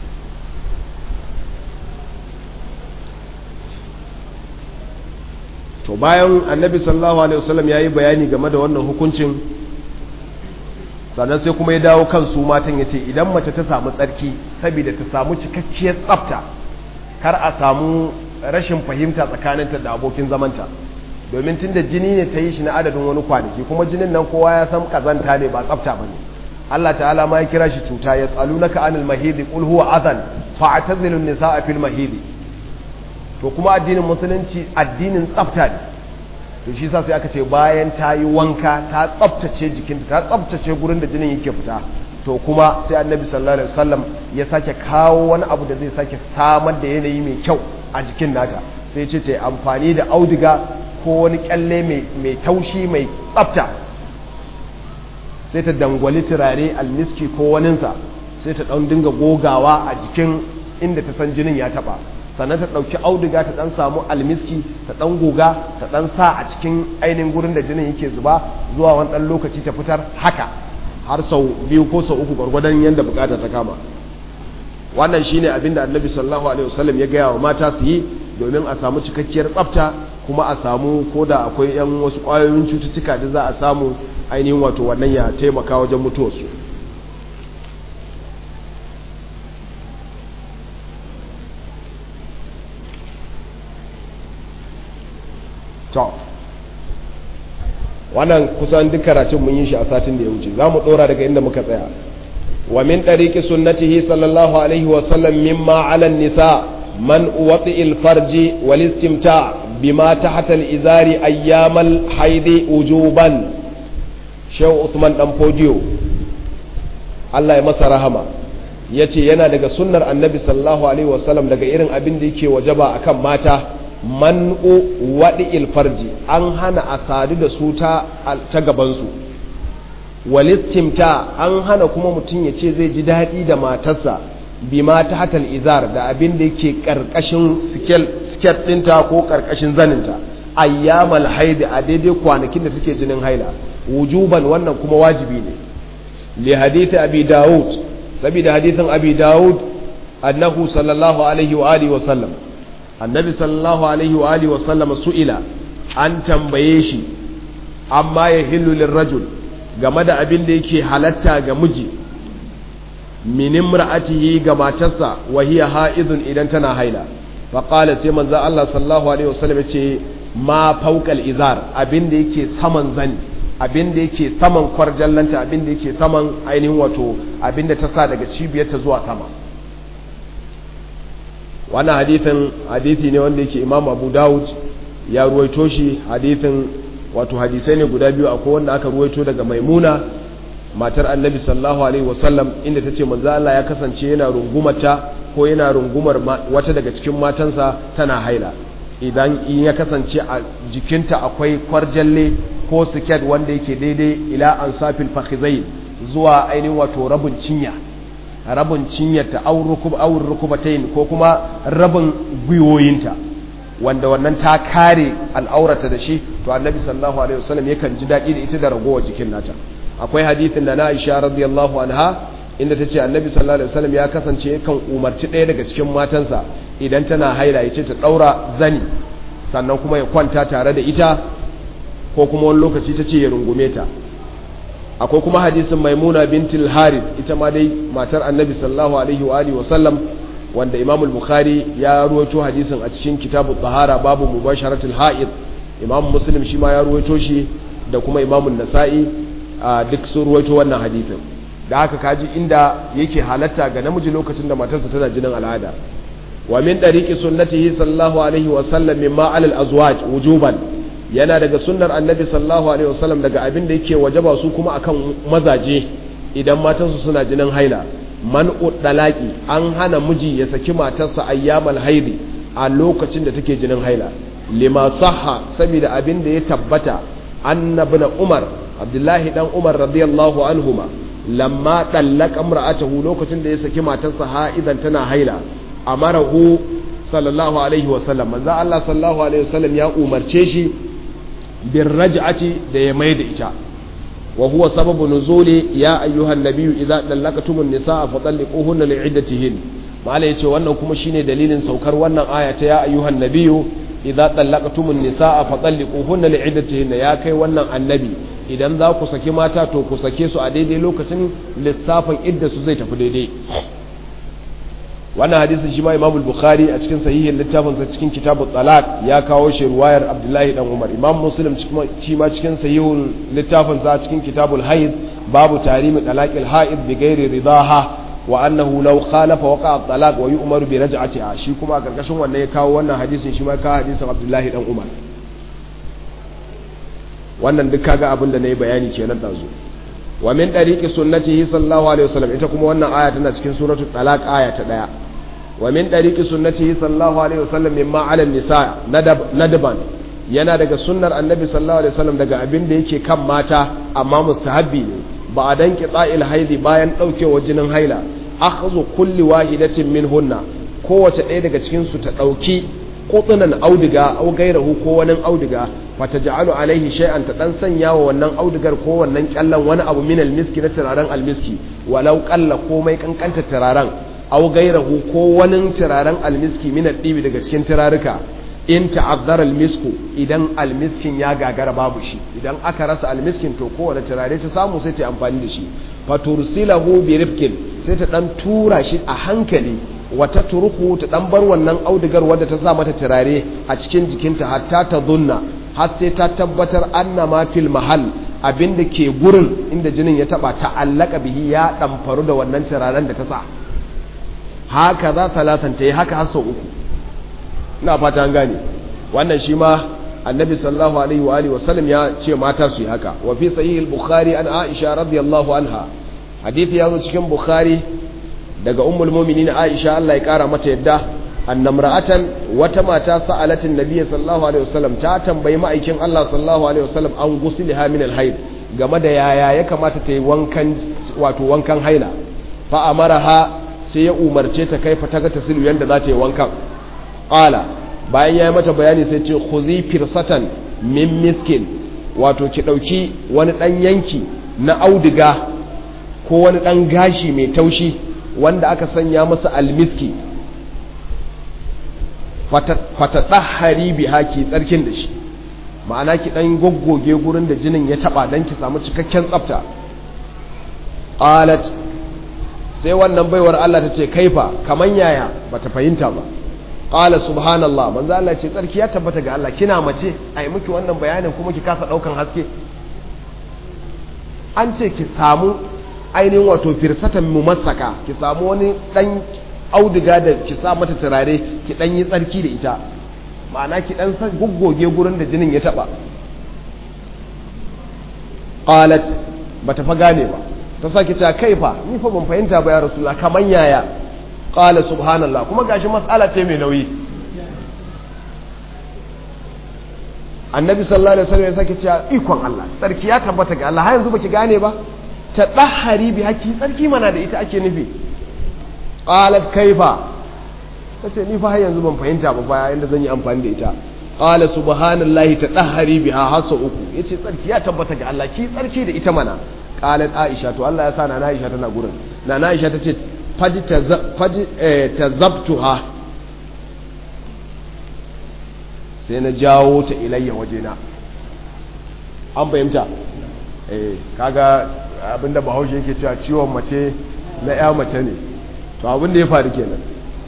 to bayan annabi sallallahu alaihi wasallam ya yi bayani game da wannan hukuncin sannan sai kuma ya dawo kan su matan ya ce idan mace ta samu tsarki saboda ta samu cikakkiyar tsafta kar a samu rashin fahimta tsakaninta da abokin zamanta domin tun da jini ne ta yi shi na adadin wani kwanaki kuma jinin nan kowa ya san kazanta ne ba tsafta ba ne Allah ta'ala ma ya kira shi cuta ya tsalu naka anil mahidi qul huwa adhan fa'tazilun nisaa fil mahidi to kuma addinin musulunci addinin tsafta ne to shi sa sai aka ce bayan ta yi wanka ta tsaftace jikinta ta tsaftace gurin da jinin yake fita to kuma sai annabi sallallahu alaihi wasallam ya sake kawo wani abu da zai sake samar da yanayi mai kyau a jikin nata sai ce ta yi amfani da auduga ko wani kyalle mai taushi mai tsafta sai ta dangwali turare almiski ko waninsa sai ta ɗan dinga gogawa a jikin inda ta san jinin ya taɓa sannan ta ɗauki auduga ta ɗan samu almiski ta ɗan goga ta ɗan sa a cikin ainihin gurin da jinin yake zuba zuwa wani ɗan lokaci ta fitar haka har sau biyu ko sau uku gwargwadon yadda bukata ta kama wannan shine abin da annabi sallallahu alaihi wasallam ya gaya wa mata su yi domin a samu cikakkiyar tsafta kuma a samu ko da akwai yan wasu ƙwayoyin cututtuka da za a samu ainihin wato wannan ya taimaka wajen mutuwarsu to wannan kusan duk karatun mun yi shi a satin da ya wuce za mu ɗora daga inda muka tsaya wa min ɗariƙi sunnatihi sallallahu alaihi wasallam mimma ala nisa man wati ilfarji wal istimta bima tahta al-izari ayyamal haidi wujuban shehu usman dan fodiyo Allah ya masa rahama yace yana daga sunnar annabi sallallahu alaihi wasallam daga irin abin da yake wajaba akan mata man'u waɗi'il farji an hana a sadu da su ta gabansu walistimta an hana kuma mutum ya ce zai ji daɗi da matarsa bi ma ta hatal izar da abin da yake ƙarƙashin siket ɗinta ko ƙarƙashin zaninta ayyamal haidi a daidai kwanakin da take jinin haila wujuban wannan kuma wajibi ne li hadithi abi dawud saboda hadithin abi dawud annahu sallallahu alaihi wa alihi wa sallam annabi sallallahu alaihi wa alihi wa sallama su'ila an tambaye shi amma ya hillu lirrajul game da abin da yake halatta ga miji min imra'atihi ga matarsa wa hiya ha'idun idan tana haila fa qala sai manzo Allah sallallahu alaihi wasallam yace ma fawqal izar abin da yake saman zani abin da yake saman kwarjallanta abin da yake saman ainihin wato abin da ta sa daga cibiyarta zuwa sama wannan hadithin hadithi ne wanda yake imam abu dawud ya ruwaito shi hadithin wato hadisai ne guda biyu akwai wanda aka ruwaito daga maimuna matar annabi sallallahu alaihi wasallam inda ta ce manzo Allah ya kasance yana rungumata ko yana rungumar wata daga cikin matansa tana haila idan in ya kasance a jikinta akwai kwarjalle ko siket wanda yake daidai ila ansafil fakhizain zuwa ainihin wato rabin cinya rabin cinyarta awur rukubatain ko kuma rabin gwiwoyinta wanda wannan ta kare al'aurata da shi to annabi sallallahu alaihi wasallam yakan ji daɗi da ita da ragowar jikin nata akwai hadithin da na Aisha radiyallahu anha inda ta ce annabi sallallahu alaihi wasallam ya kasance yakan umarci ɗaya daga cikin matansa idan tana haila ya ce ta ɗaura zani sannan kuma ya kwanta tare da ita ko kuma wani lokaci ta ce ya rungume ta akwai kuma hadisin maimuna bintul harith ita ma dai matar annabi sallallahu alaihi wa alihi wasallam wanda imam al-bukhari ya ruwaito hadisin a cikin kitabu tahara babu mubasharatul ha'id imam muslim shi ma ya ruwaito shi da kuma imam an-nasa'i duk sun ruwaito wannan hadisin da haka kaji inda yake halatta ga namiji lokacin da matarsa tana jinin al'ada wa min dariqi sunnatihi sallallahu alaihi wa sallam mimma 'ala al-azwaj wujuban yana daga sunnar annabi sallallahu alaihi wasallam daga abin da yake wajaba su kuma akan mazaje idan matansu suna jinin haila man dalaki an hana miji ya saki matarsa ayyamal haidi a lokacin da take jinin haila lima sahha saboda abin da ya tabbata annabi na umar abdullahi dan umar radiyallahu anhuma lamma dallaka imra'atahu lokacin da ya saki matarsa ha'idan tana haila amarahu sallallahu alaihi wasallam manzo Allah sallallahu alaihi wasallam ya umarce shi bin raj'ati da ya mai da ita wa huwa sababu nuzuli ya ayyuhan nabiyyu idza dallaqtumun nisaa fa talliquhunna li'iddatihin mala yace wannan kuma shine dalilin saukar wannan aya ta ya ayyuhan nabiyyu idza dallaqtumun nisaa fa talliquhunna li'iddatihin ya kai wannan annabi idan za ku saki mata to ku sake su a daidai lokacin lissafin idda su zai tafi daidai wannan hadisin shi ma imam bukhari a cikin sahihin littafinsa cikin kitabu talaq ya kawo shi ruwayar abdullahi dan umar imam muslim shi ma cikin sahihun littafinsa cikin kitabul haid babu tarimi talaqil haid bi ghairi ridaha wa annahu law khalafa waqa talaq wa yu'maru bi raj'atiha shi kuma a karkashin wannan ya kawo wannan hadisin shi ma ka hadisin abdullahi dan umar wannan duk kaga abin da nayi bayani kenan dazu wa min dariqi sunnatihi sallallahu alaihi wasallam ita kuma wannan aya tana cikin suratul talaq aya ta daya wa min dariqi sunnatihi sallallahu alaihi wasallam mimma ala nisa nadban yana daga sunnar annabi sallallahu alaihi wasallam daga abin da yake kan mata amma mustahabbi ne ba a dan qita'il haidi bayan daukewa jinin haila akhdhu kulli wahidatin minhunna kowace ɗaya daga cikin su ta dauki kutunan auduga au gairahu ko wani auduga fata ja'alu alaihi shay'an ta dan sanya wa wannan audugar ko wannan kyallan wani abu min almiski na turaren almiski walau qalla komai kankanta turaren au gairahu ko wani turaren almiski min adibi daga cikin turaruka in ta'azzara almisku idan almiskin ya gagara babu shi idan aka rasa almiskin to kowane turare ta samu sai ta amfani da shi fatursilahu bi rifkin sai ta dan tura shi a hankali wata turku ta dan bar wannan audigar wadda ta sa mata turare a cikin jikinta hatta ta zunna har sai ta tabbatar anna ma fil mahal abinda ke gurin inda jinin ya taba ta'allaka bihi ya dan faru da wannan turaren da ta sa haka za talatan ta yi haka har sau uku ina fata an gane wannan shi ma annabi sallallahu alaihi wa alihi wasallam ya ce mata su yi haka wa fi sahih al-bukhari an aisha radiyallahu anha hadisi ya zo cikin bukhari daga ummul mu'minin Aisha Allah ya kara mata yadda annamra'atan wata mata sa'alatin nabiyyi sallallahu alaihi wasallam ta tambayi ma'aikin Allah sallallahu alaihi wasallam an gusliha min al-hayd game da yaya ya kamata ta yi wankan wato wankan haila fa amaraha sai ya umarce ta kaifa ta ga tasilu yanda za ta yi wankan qala bayan ya yi mata bayani sai ce khuzi firsatan min miskin wato ki dauki wani dan yanki na auduga ko wani dan gashi mai taushi wanda aka sanya masa almiski fatatahari biha ki tsarkin da shi ma'ana ki dan goggoge gurin da jinin ya taba dan ki samu cikakken tsafta qalat sai wannan baiwar Allah tace kaifa kaman yaya bata fahimta ba qala subhanallah manzo Allah ce tsarki ya tabbata ga Allah kina mace ai miki wannan bayanin kuma ki kasa daukan haske an ce ki samu ainihin wato firsatan mumassaka ki samu wani dan auduga da ki sa mata turare ki dan yi tsarki da ita ma'ana ki dan san guggoge gurin da jinin ya taba qalat bata fa gane ba ta sake cewa kaifa ni fa ban fahimta ba ya rasulullah kaman yaya qala subhanallah kuma gashi mas'ala ce mai nauyi annabi sallallahu alaihi wasallam ya sake cewa ikon Allah tsarki ya tabbata ga Allah har yanzu baki gane ba ta dahari bi haki tsarki mana da ita ake nufi qalat kaifa tace ni fa har yanzu ban fahimta ba baya inda zan yi amfani da ita qala subhanallahi ta dahari biha hasa uku yace tsarki ya tabbata ga Allah ki tsarki da ita mana qalat aisha to Allah ya sa na aisha tana gurin na aisha tace faji tazabtuha sai na jawo ta ilayya wajena an fahimta eh kaga abinda bahaushe yake cewa ciwon mace na ya mace ne to abinda ya faru kenan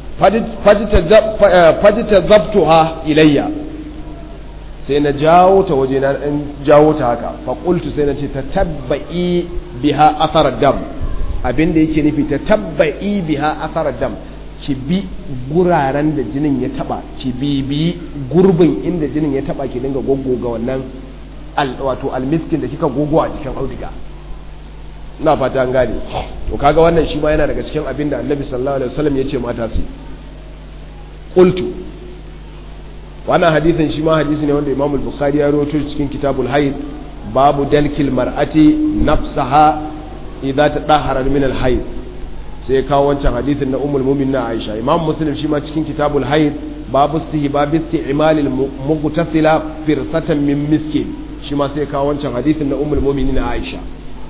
faji tazabtuha ilayya sai na jawo ta wajena in jawo ta haka faƙultu sai na ce ta tabba'i biha athar dam abinda yake nufi ta tabba'i biha athar dam ki bi guraren da jinin ya taba ki bibi gurbin inda jinin ya taba ki dinga goggoga wannan wato almiskin da kika gogo a cikin auduga ina fata an gane to kaga wannan shi ma yana daga cikin abin da annabi sallallahu alaihi wasallam ya ce mata su qultu wannan hadisin shi ma hadisi ne wanda Imam al-Bukhari ya rawaito cikin Kitabul Hayd babu dalkil mar'ati nafsaha idza tadahhara min al-hayd sai kawo wancan hadithin na umul mumin na aisha imam muslim shi ma cikin kitabul haid babu istihbab isti'mal al mughtasila firsatan min miskin shi ma sai kawo wancan hadithin na umul mumin na aisha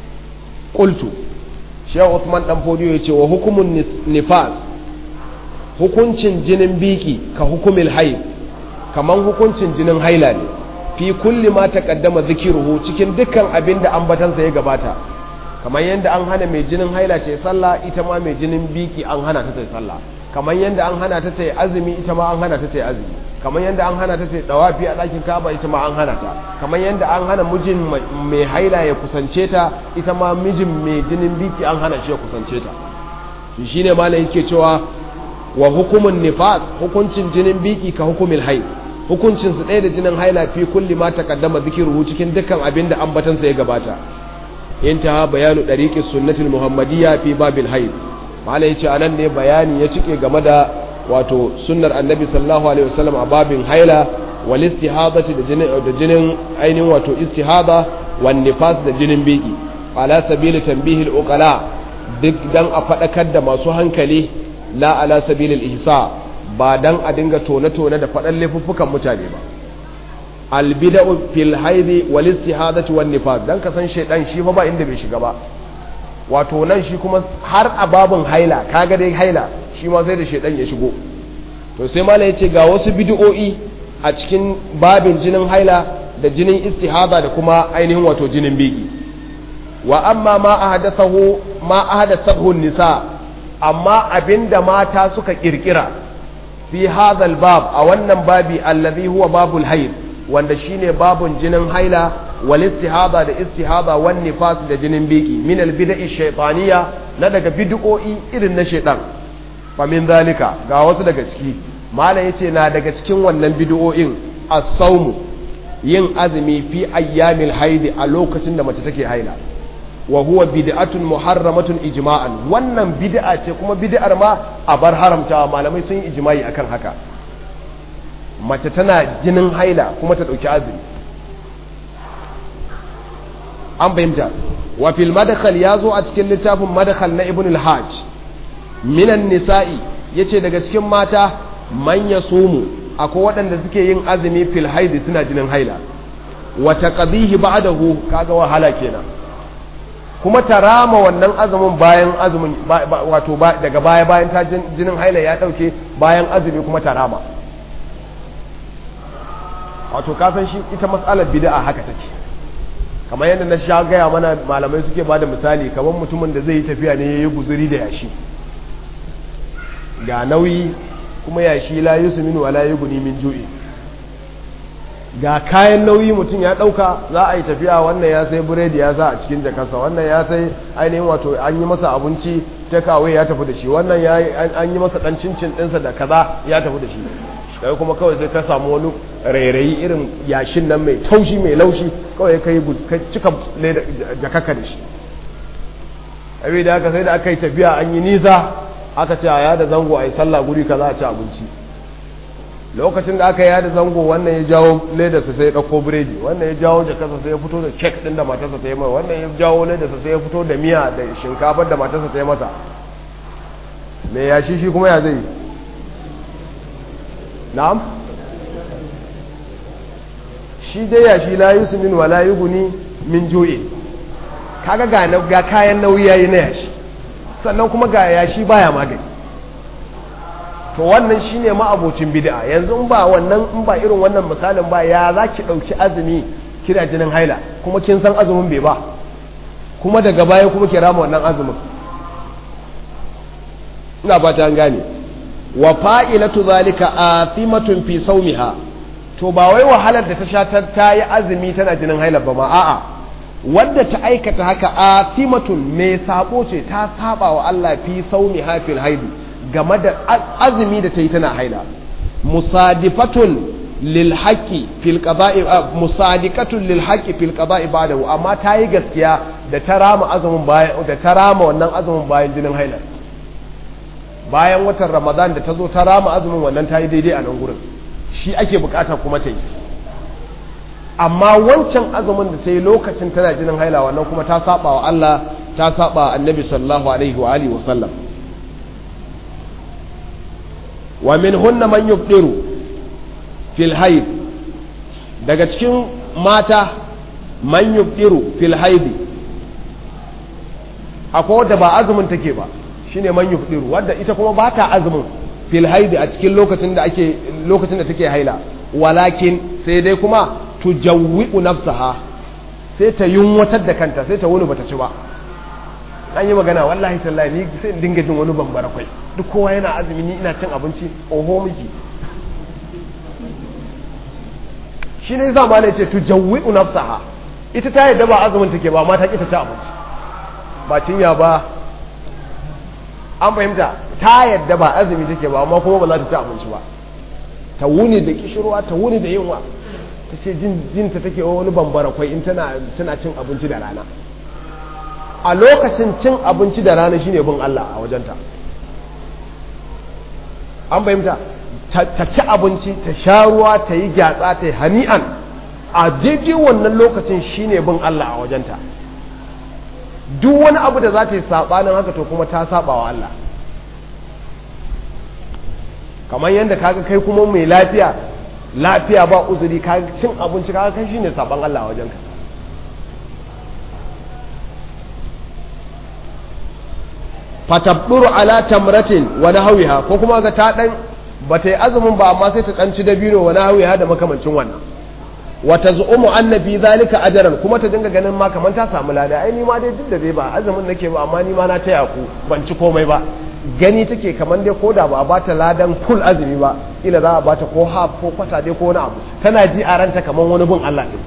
qultu shehu usman dan fodiyo yace wa hukumun nifas hukuncin jinin biki ka hukumil haid kaman hukuncin jinin haila ne fi kulli ma taqaddama zikiruhu cikin dukkan abinda ambatansa ya gabata kamar yadda an hana mai jinin haila ce sallah ita ma mai jinin biki an hana ta ta sallah kamar yadda an hana ta ta azumi ita ma an hana ta ta azumi kamar yadda an hana ta ta dawafi a ɗakin kaba ita ma an hana ta kamar yadda an hana mijin mai haila ya kusance ta ita ma mijin mai jinin biki an hana shi ya kusance ta to shine malam yake cewa wa hukumun nifas hukuncin jinin biki ka hukumil haid hukuncin su ɗaya da jinin haila fi kulli ma taqaddama zikiruhu cikin dukkan abin da ambatansa ya gabata intaha bayanu dariqis sunnatul muhammadiyya fi babil haid malai yace anan ne bayani ya cike game da wato sunnar annabi sallallahu alaihi wasallam a babin haila wal istihadati da jinin da jinin ainihin wato istihada wan nifas da jinin biki ala sabili tanbihil uqala duk dan a fadakar da masu hankali la ala sabilil ihsa ba dan a dinga tone tone da fadan laifuffukan mutane ba albida'u fil haidi wal istihadati wan nifas dan ka san shedan shi fa ba inda bai shiga ba wato nan shi kuma har a babun haila kaga dai haila shi ma sai da shedan ya shigo to sai mala yace ga wasu bid'o'i a cikin babin jinin haila da jinin istihada da kuma ainihin wato jinin biki wa amma ma ahdathahu ma ahdathahu nisa amma abinda mata suka kirkira fi hadha bab a wannan babi allazi huwa babul haid wanda shine babun jinin haila wal istihada da istihada wan nifas da jinin biki min al bid'i shaytaniya na daga bid'o'i irin na shaytan fa min zalika ga wasu daga ciki malam yace na daga cikin wannan bid'o'in as-sawm yin azumi fi ayyamil haidi a lokacin da mace take haila wa huwa bid'atun muharramatun ijma'an wannan bid'a ce kuma bid'ar ma a bar haramtawa malamai sun yi ijma'i akan haka mace tana jinin haila kuma ta dauki azumi an fahimta wa fil madkhal yazo a cikin littafin madkhal na ibn al-hajj minan nisa'i yace daga cikin mata man yasumu akwai waɗanda suke yin azumi fil haidi suna jinin haila wa taqdihi ba'dahu kaga wahala kenan kuma ta rama wannan azumin bayan azumin wato daga baya bayan ta jinin haila ya dauke bayan azumi kuma ta rama wato kasan shi ita matsalar bid'a haka take kamar yadda na sha gaya mana malamai suke bada misali kamar mutumin da zai yi tafiya ne yayi guzuri da yashi ga nauyi kuma yashi la yusminu wala yughni min ju'i ga kayan nauyi mutum ya ɗauka za a yi tafiya wannan ya sai buredi ya sa a cikin jakarsa wannan ya sai ainihin wato an yi masa abinci ta kawai ya tafi da shi wannan an yi masa ɗan cincin ɗinsa da kaza ya tafi da shi kai kuma kawai sai ka samu wani rairayi irin yashin nan mai taushi mai laushi kawai ka yi cika jakaka da shi abin da aka sai da aka yi tafiya an yi nisa aka ce a yada zango a yi sallah guri kaza a ci abinci lokacin da aka yada zango wannan ya jawo ledarsa sai ya ɗauko biredi wannan ya jawo jakarsa sai ya fito da kek ɗin da matarsa ta yi mai wannan ya jawo ledarsa sai ya fito da miya da shinkafar da matarsa ta yi masa mai yashi shi kuma ya zai na'am shi dai yashi la yusu min wa la yughni min ju'i kaga ga ga kayan nauyi yayi na yashi sannan kuma ga yashi baya magani to wannan shine ma'abocin bid'a yanzu in ba wannan in ba irin wannan misalin ba ya zaki dauki azumi kira jinin haila kuma kin san azumin bai ba kuma daga baya kuma ki rama wannan azumin ina ba ta gane wa fa'ilatu zalika athimatun fi sawmiha to ba wai wahalar da ta sha ta yi azumi tana jinin haila ba ma a'a wanda ta aikata haka athimatun mai sabo ce ta saba wa Allah fi sawmiha fil haidi game da azumi da ta yi tana haila musadifatun lil haqqi fil qada'i musadiqatun lil haqqi fil qada'i ba'dahu amma ta yi gaskiya da ta rama azumin bayan da ta rama wannan azumin bayan jinin haila bayan watan ramadan da ta zo ta rama azumin wannan ta yi daidai a nan gurin shi ake bukata kuma ta yi amma wancan azumin da ta yi lokacin tana jinin haila wannan kuma ta saba wa Allah ta saba annabi sallallahu alaihi wa alihi wa sallam wa min hunna man yubdiru fil haid daga cikin mata man yubdiru fil haid akwai wadda ba azumin take ba shine man yubdiru wadda ita kuma ba ta azumin fil haid a cikin lokacin da ake lokacin da take haila walakin sai dai kuma tujawwi'u nafsaha sai ta yunwatar da kanta sai ta wuni bata ci ba an yi magana wallahi tallahi ni sai in dinga jin wani bambara kwai duk kowa yana azumi ni ina cin abinci oho miki shi ne yasa malai ce tu jawwi'u nafsaha ita ta yadda ba azumin take ba amma ta ki ta ci abinci ba cinya ba an fahimta ta yadda ba azumi take ba amma kuma ba za ta ci abinci ba ta wuni da kishirwa ta wuni da yunwa ta ce jinta take wani bambara kwai in tana cin abinci da rana a lokacin cin abinci da rana shine bin Allah a wajenta an fahimta ta ci abinci ta sha ruwa ta yi gyatsa ta yi hani'an a daidai wannan lokacin shine bin Allah a wajenta duk wani abu da za ta yi saɓanin haka to kuma ta saɓa wa Allah kamar yadda kaga kai kuma mai lafiya lafiya ba uzuri ka cin abinci kaga kai shine saban Allah a wajenka fatabduru ala tamratin wa nahwiha ko kuma ga ta dan bata yi azumin ba amma sai ta kanci dabino wa nahwiha da makamancin wannan wa tazumu anna fi zalika ajran kuma ta dinga ganin ma kaman ta samu lada ai ni ma dai duk da dai ba azumin nake ba amma ni ma na taya ku ban ci komai ba gani take kamar dai koda ba a bata ladan full azumi ba ila za a bata ko half ko kwata dai ko wani abu tana ji a ranta kamar wani bin Allah ce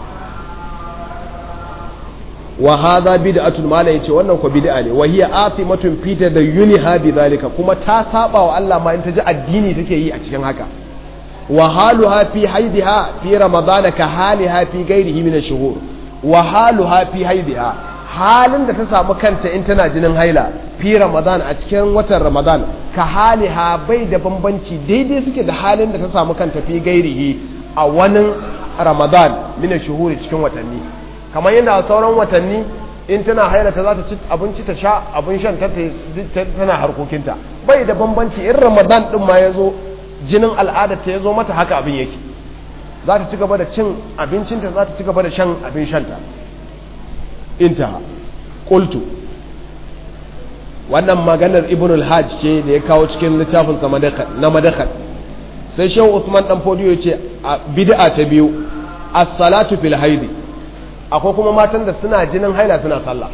wa hadha bid'atun mala yace wannan ko bid'a ne wa hiya athimatun fi tadayyuniha bi zalika kuma ta saba wa Allah ma in ta ji addini take yi a cikin haka wa haluha fi haidiha fi ramadana ka haliha fi ghairihi min ash-shuhur wa haluha fi haidiha halin da ta samu kanta in tana jinin haila fi ramadan a cikin watan ramadan ka haliha bai da bambanci daidai suke da halin da ta samu kanta fi gairihi a wani ramadan mina shuhuri cikin watanni kamar yadda a sauran watanni in tana haila ta za ta ci abinci ta sha abin shan ta tana harkokinta bai da bambanci in ramadan din ma ya zo jinin al'adar ta ya zo mata haka abin yake za ta ci gaba da cin abincinta za ta ci gaba da shan abin shanta intaha qultu wannan maganar ibn al-hajj ce da ya kawo cikin littafin sa na madakhal sai shehu usman dan fodiyo ya ce a bid'a ta biyu as-salatu fil haidi akwai kuma matan da suna jinin haila suna sallah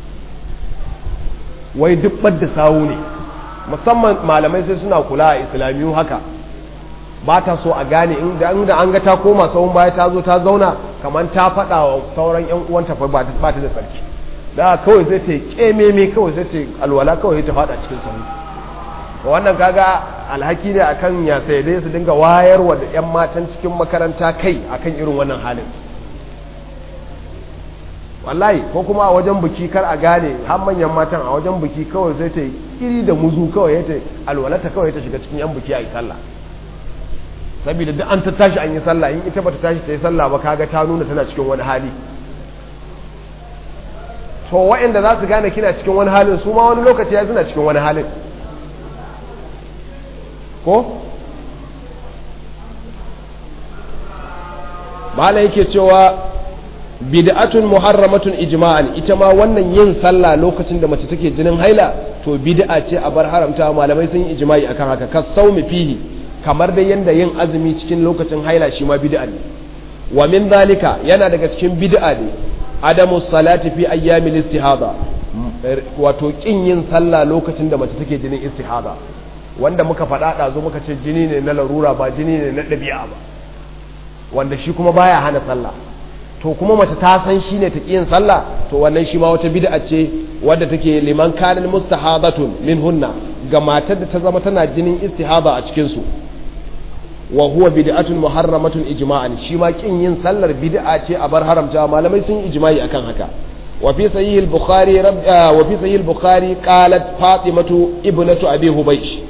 wai dubbar da sawu ne musamman malamai sai suna kula a islamiyu haka ba ta so a gane inda an ga ta koma tsawon baya ta zo ta zauna kamar ta faɗa wa sauran yan uwanta fa ba ta da tsarki da kawai sai ta kememe kawai sai ta alwala kawai ta faɗa cikin sahu wannan kaga alhaki ne akan ya sai dai su dinga wayarwa da yan matan cikin makaranta kai akan irin wannan halin wallahi ko kuma a wajen biki kar a gane har manyan matan a wajen biki kawai sai ta iri da muzu kawai ya ta alwalata kawai ta shiga cikin yan biki a yi sallah saboda duk an ta tashi an yi sallah in ita bata tashi ta yi sallah ba kaga ta nuna tana cikin wani hali to waɗanda za su gane kina cikin wani halin su ma wani lokaci ya suna cikin wani halin ko mala yake cewa bid'atun muharramatun ijma'an ita ma wannan yin sallah lokacin da mace take jinin haila to bid'a ce a bar haramta malamai sun yi ijma'i akan haka kas saumi fihi kamar da yanda yin azumi cikin lokacin haila shi ma bid'a ne wa min zalika yana daga cikin bid'a ne adamu salati fi ayyamil istihada wato kin yin sallah lokacin da mace take jinin istihada wanda muka faɗa ɗazu muka ce jini ne na larura ba jini ne na ɗabi'a ba wanda shi kuma baya hana sallah to kuma mace ta san shi ne ta yin sallah to wannan shi ma wata bid'a ce wadda take liman kanin mustahadatun min hunna ga matar da ta zama tana jinin istihada a cikin su wa huwa bid'atun muharramatun ijma'an shi ma kin yin sallar bid'a ce a bar haramta malamai sun ijma'i akan haka wa fi sahih al-bukhari wa fi sahih al-bukhari qalat fatimatu ibnatu abi hubaysh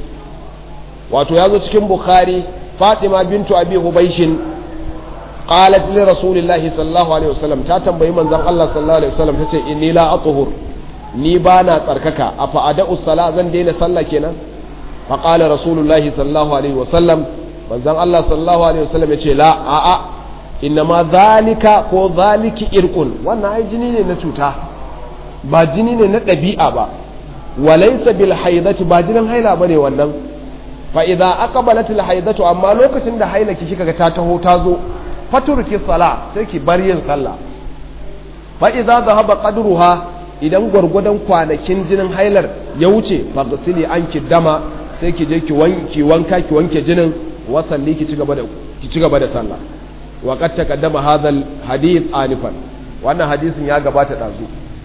wato yazo cikin bukhari fatima bintu abi hubayshin qalat li rasulillahi sallallahu alaihi wasallam ta tambayi manzon Allah sallallahu alaihi wasallam tace inni la athhur ni bana tsarkaka afa ada'u sala zan daina sallah kenan fa qala rasulullahi sallallahu alaihi wasallam manzon Allah sallallahu alaihi wasallam yace la a a innama zalika ko zaliki irqun wannan ai jini ne na cuta ba jini ne na ɗabi'a ba walaysa bil haidati ba jinin haila bane wannan fa idza aqbalat al haidatu amma lokacin da haila ki kika ga ta taho ta zo faturki sala sai ki bar yin sallah fa idza dhahaba qadruha idan gwargwadon kwanakin jinin hailar ya wuce fa ghsili anki dama sai ki je ki wanki wanka ki wanke jinin wasalli ki cigaba da ki cigaba da sallah wa qad taqaddama hadha al hadith anifan wannan hadisin ya gabata dazu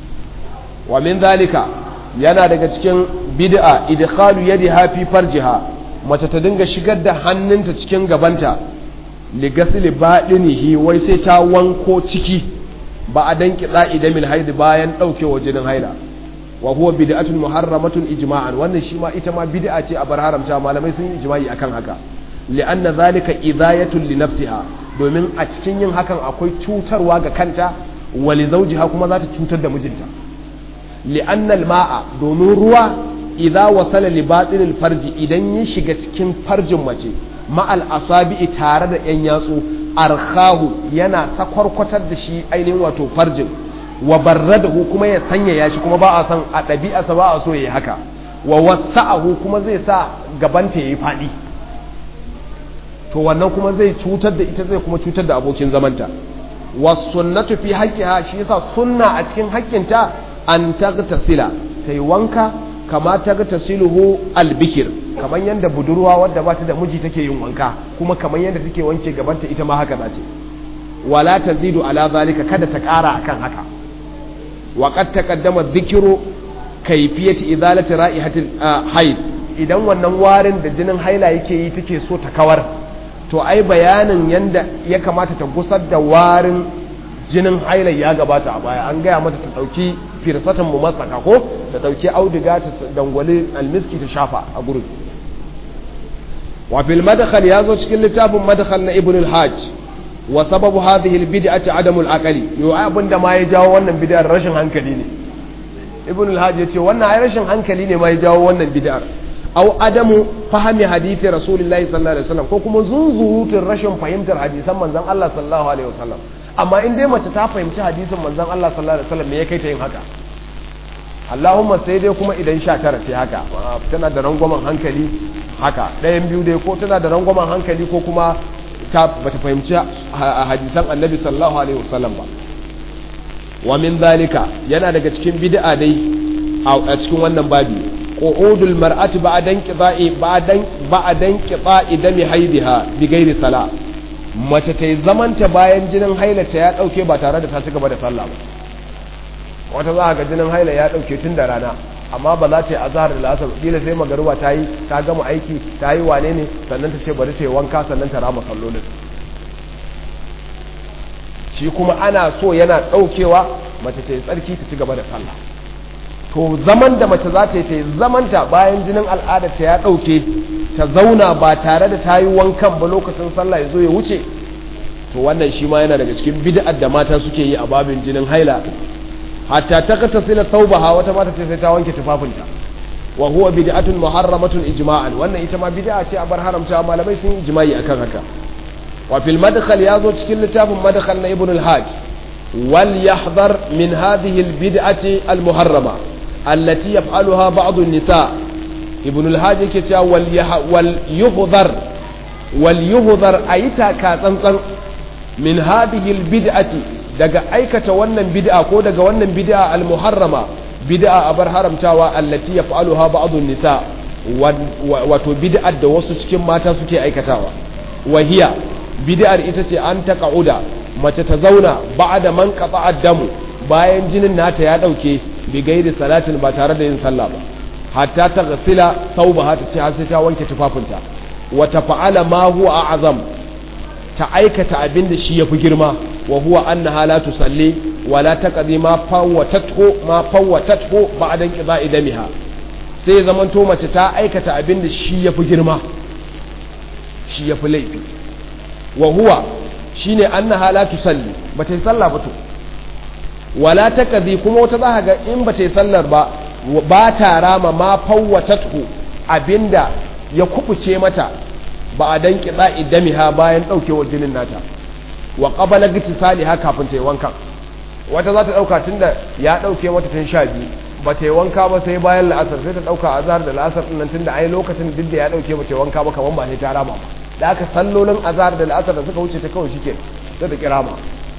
wa min zalika yana daga cikin bid'a idkhalu yadiha fi farjiha mace ta dinga shigar da hannunta cikin gabanta ligasili baɗinihi wai sai ta wanko ciki ba a dan kiɗa idamil haidi bayan ɗaukewa jinin haila wa huwa bid'atun muharramatun ijma'an wannan shi ma ita ma bid'a ce a bar haramta malamai sun yi ijma'i akan haka li'anna zalika idayatun li nafsiha domin a cikin yin hakan akwai cutarwa ga kanta wa li zawjiha kuma za ta cutar da mijinta li'anna al-ma'a domin ruwa idza wasala li batinil farji idan ya shiga cikin farjin mace ma'al asabi'i tare da ‘yan yatsu arkahu yana sakwarkwatar da shi ainihin wato farjin wa barradahu kuma ya sanya ya shi kuma ba a san a ɗabi'arsa ba a so ya yi haka wa wasa'ahu kuma zai sa gabanta ya yi faɗi to wannan kuma zai cutar da ita zai kuma cutar da abokin zamanta wasunnatu fi haqqiha shi yasa sunna a cikin haƙƙinta an tagtasila tayi wanka kama tagtasiluhu albikir kamar yadda budurwa wadda ba ta da miji take yin wanka kuma kamar yadda take wanke gabanta ita ma haka zace wala tazidu ala zalika kada ta ƙara akan haka wa qad taqaddama dhikru kayfiyati izalati ra'ihatil haid idan wannan warin da jinin haila yake yi take so ta kawar to ai bayanin yanda ya kamata ta gusar da warin jinin haila ya gabata a baya an gaya mata ta ɗauki firsatan mu matsaka ko ta ɗauki auduga ta dangwali almiski ta shafa a gurin wa fil madkhal ya zo cikin littafin madkhal na ibn al-hajj wa sababu hadhihi al-bid'ati adamu al-aqli yo abin da ma ya jawo wannan bid'ar rashin hankali ne ibn al-hajj ya ce wannan ai rashin hankali ne ma ya jawo wannan bid'ar aw adamu fahimi hadithi rasulullahi sallallahu alaihi wasallam ko kuma zunzurutun rashin fahimtar hadisan manzon Allah sallallahu alaihi wasallam amma in dai mace ta fahimci hadisin manzon Allah sallallahu alaihi wasallam me ya kai ta yin haka Allahumma sai dai kuma idan sha tara ce haka tana da rangwamen hankali haka ɗayan biyu dai ko tana da rangwamen hankali ko kuma ta bata fahimci hadisan annabi sallallahu alaihi wasallam ba wa min zalika yana daga cikin bid'a dai a cikin wannan babi qu'udul mar'ati ba'dan qida'i ba'dan ba'dan qida'i dami haidiha bi ghairi sala mace ta zamanta bayan jinin hailata ya dauke ba tare da ta ci gaba da sallah ba wata za ga jinin haila ya dauke tun da rana amma ba za ta yi azhar da asar kila sai magaruba ta yi ta gama aiki ta yi wane ne sannan ta ce bari ta yi wanka sannan ta rama sallolin shi kuma ana so yana daukewa mace ta yi tsarki ta ci gaba da sallah to zaman da mace za ta yi ta yi zamanta bayan jinin al'adarta ya ɗauke ta zauna ba tare da ta yi wankan ba lokacin sallah ya zo ya wuce to wannan shi ma yana daga cikin bid'ar da mata suke yi a babin jinin haila hatta ta kasa sila taubaha wata mata ce sai ta wanke tufafinta wa huwa bid'atun muharramatun ijma'an wannan ita ma bid'a ce a bar haramta malamai sun yi ijma'i akan haka wa fil madkhal ya zo cikin littafin madkhal na ibn al-hajj wal yahdhar min hadhihi al-bid'ati al-muharrama التي يفعلها بعض النساء ابن الهادي كتا وليهذر وليهذر أيتا كاتنطن من هذه البدعة daga aikata wannan bid'a ko daga wannan bid'a al-muharrama bid'a abar haramtawa allati yaf'aluha ba'd nisa wato bid'ar da wasu cikin mata suke aikatawa wahiya bid'ar ita ce an ta ka'uda mace ta zauna ba'da man qata'a damu bayan jinin nata ya dauke bi gairi salatin ba tare da yin sallah ba hatta ta gasila tauba ta ce har sai ta wanke tufafinta wa tafa'ala ma huwa a'zam ta aikata abin da shi yafi girma wa huwa annaha la tusalli wa la taqdi ma fawwatathu ma fawwatathu ba'da qida'i damiha sai zaman to mace ta aikata abin da shi yafi girma shi yafi laifi wa huwa shine annaha la tusalli ba ta yi sallah ba to wala ta kazi kuma wata za ga in ba ta yi sallar ba ba ta rama ma fawwatathu abinda ya kubuce mata ba a dan kiɗa idamiha bayan ɗaukewar jinin nata wa qabala ha kafin ta yi wanka wata za ta ɗauka tunda ya ɗauke mata tun sha biyu ba ta yi wanka ba sai bayan la'asar sai ta ɗauka azhar da la'asar ɗin nan tunda ai lokacin duk da ya ɗauke ba ta yi wanka ba kamar ba sai ta rama ba da aka sallolin azhar da la'asar da suka wuce ta kawai shike sai ta kirama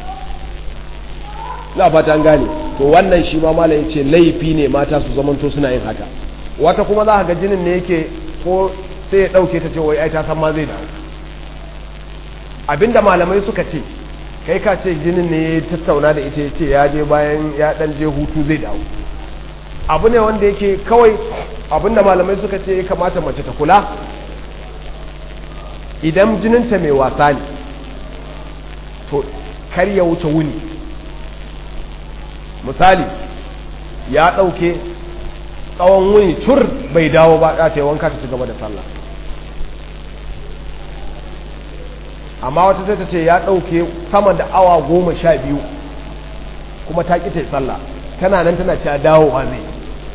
na fata an gane to wannan shi ma malam yace laifi ne mata su zamanto suna yin haka wata kuma za ga jinin ne yake ko sai ya dauke ta ce wai ai ta san ma zai dawo abinda malamai suka ce kai ka ce jinin ne ya tattauna da ita ce ya je bayan ya dan je hutu zai dawo abu ne wanda yake kawai abinda malamai suka ce ya kamata mace ta kula idan jininta mai wasa ne to kar ya wuce wuni misali ya ɗauke tsawon wuni tur bai dawo ba ya ce wanka ta ci gaba da sallah amma wata sai ta ce ya ɗauke sama da awa goma sha biyu kuma ta ƙi ta yi sallah tana nan tana cewa dawowa zai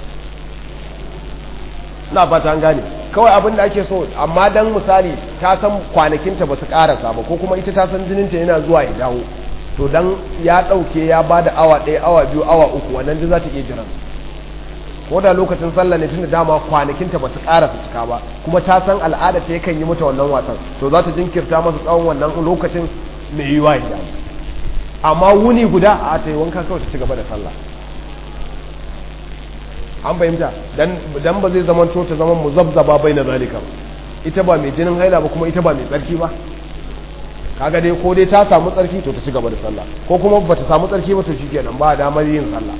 na fata an gane kawai abin da ake so amma dan misali ta san kwanakinta ba su ƙarasa ba ko kuma ita ta san jininta yana zuwa ya dawo to dan ya ɗauke ya ba da awa ɗaya awa biyu awa uku wannan duk za ta iya jiransu ko da lokacin sallah ne tun da dama kwanakinta ba su ƙara su cika ba kuma ta san al'ada ta yakan yi mata wannan wasan to za ta jinkirta masa tsawon wannan lokacin mai yiwa ya amma wuni guda a ta yi wanka kawai ta ci gaba da sallah an fahimta dan ba zai zama to ta zama muzabzaba bai na zalika ita ba mai jinin haila ba kuma ita ba mai tsarki ba kaga dai ko dai ta samu tsarki to ta ci gaba da sallah ko kuma ba ta samu tsarki ba to shikenan ba damar yin sallah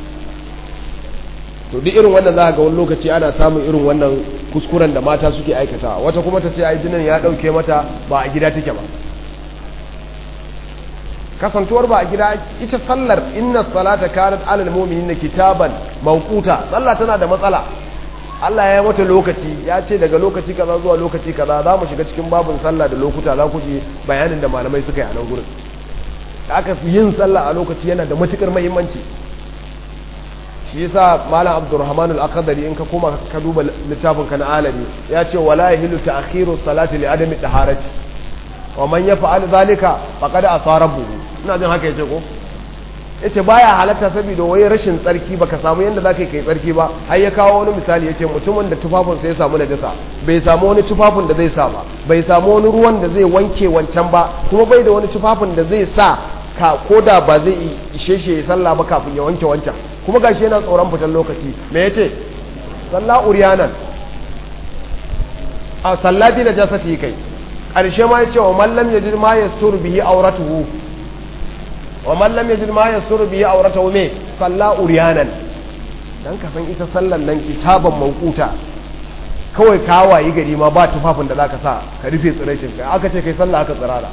to duk irin wannan za ga wani lokaci ana samun irin wannan kuskuren da mata suke aikatawa wata kuma ta ce ai jinin ya dauke mata ba a gida take ba kasantuwar ba a gida ita sallar inna salata kanat alal mu'minina kitaban mawquta sallah tana da matsala Allah ya yi mata lokaci ya ce daga lokaci kaza zuwa lokaci kaza za mu shiga cikin babin sallah da lokuta za ku ji bayanin da malamai suka yi a nan gurin aka fi yin sallah a lokaci yana da matukar muhimmanci shi yasa malam abdurrahman al-akhdari in ka koma ka duba littafin ka na alami ya ce wala yahilu ta'khiru salati li adami taharati wa man yaf'al zalika faqad asarabu ina jin haka yace ko yace baya halatta saboda wai rashin tsarki baka samu yanda zaka kai tsarki ba har ya kawo wani misali yace mutumin da tufafin sa ya samu najasa bai samu wani tufafin da zai sa ba bai samu wani ruwan da zai wanke wancan ba kuma bai da wani tufafin da zai sa ka koda ba zai ishe shi ya sallah ba kafin ya wanke wancan kuma gashi yana tsoron fitan lokaci me yace sallah uriyanan a sallati da jasati kai ƙarshe ma yace wa mallam yajid ma yastur bihi auratuhu wa mallam yajid ma yastur bihi auratuhu me salla uriyanan dan ka san ita sallan nan kitaban mawquta kawai ka wayi gari ma ba tufafin da zaka sa ka rufe tsiraicin kai aka ce kai sallah aka tsirara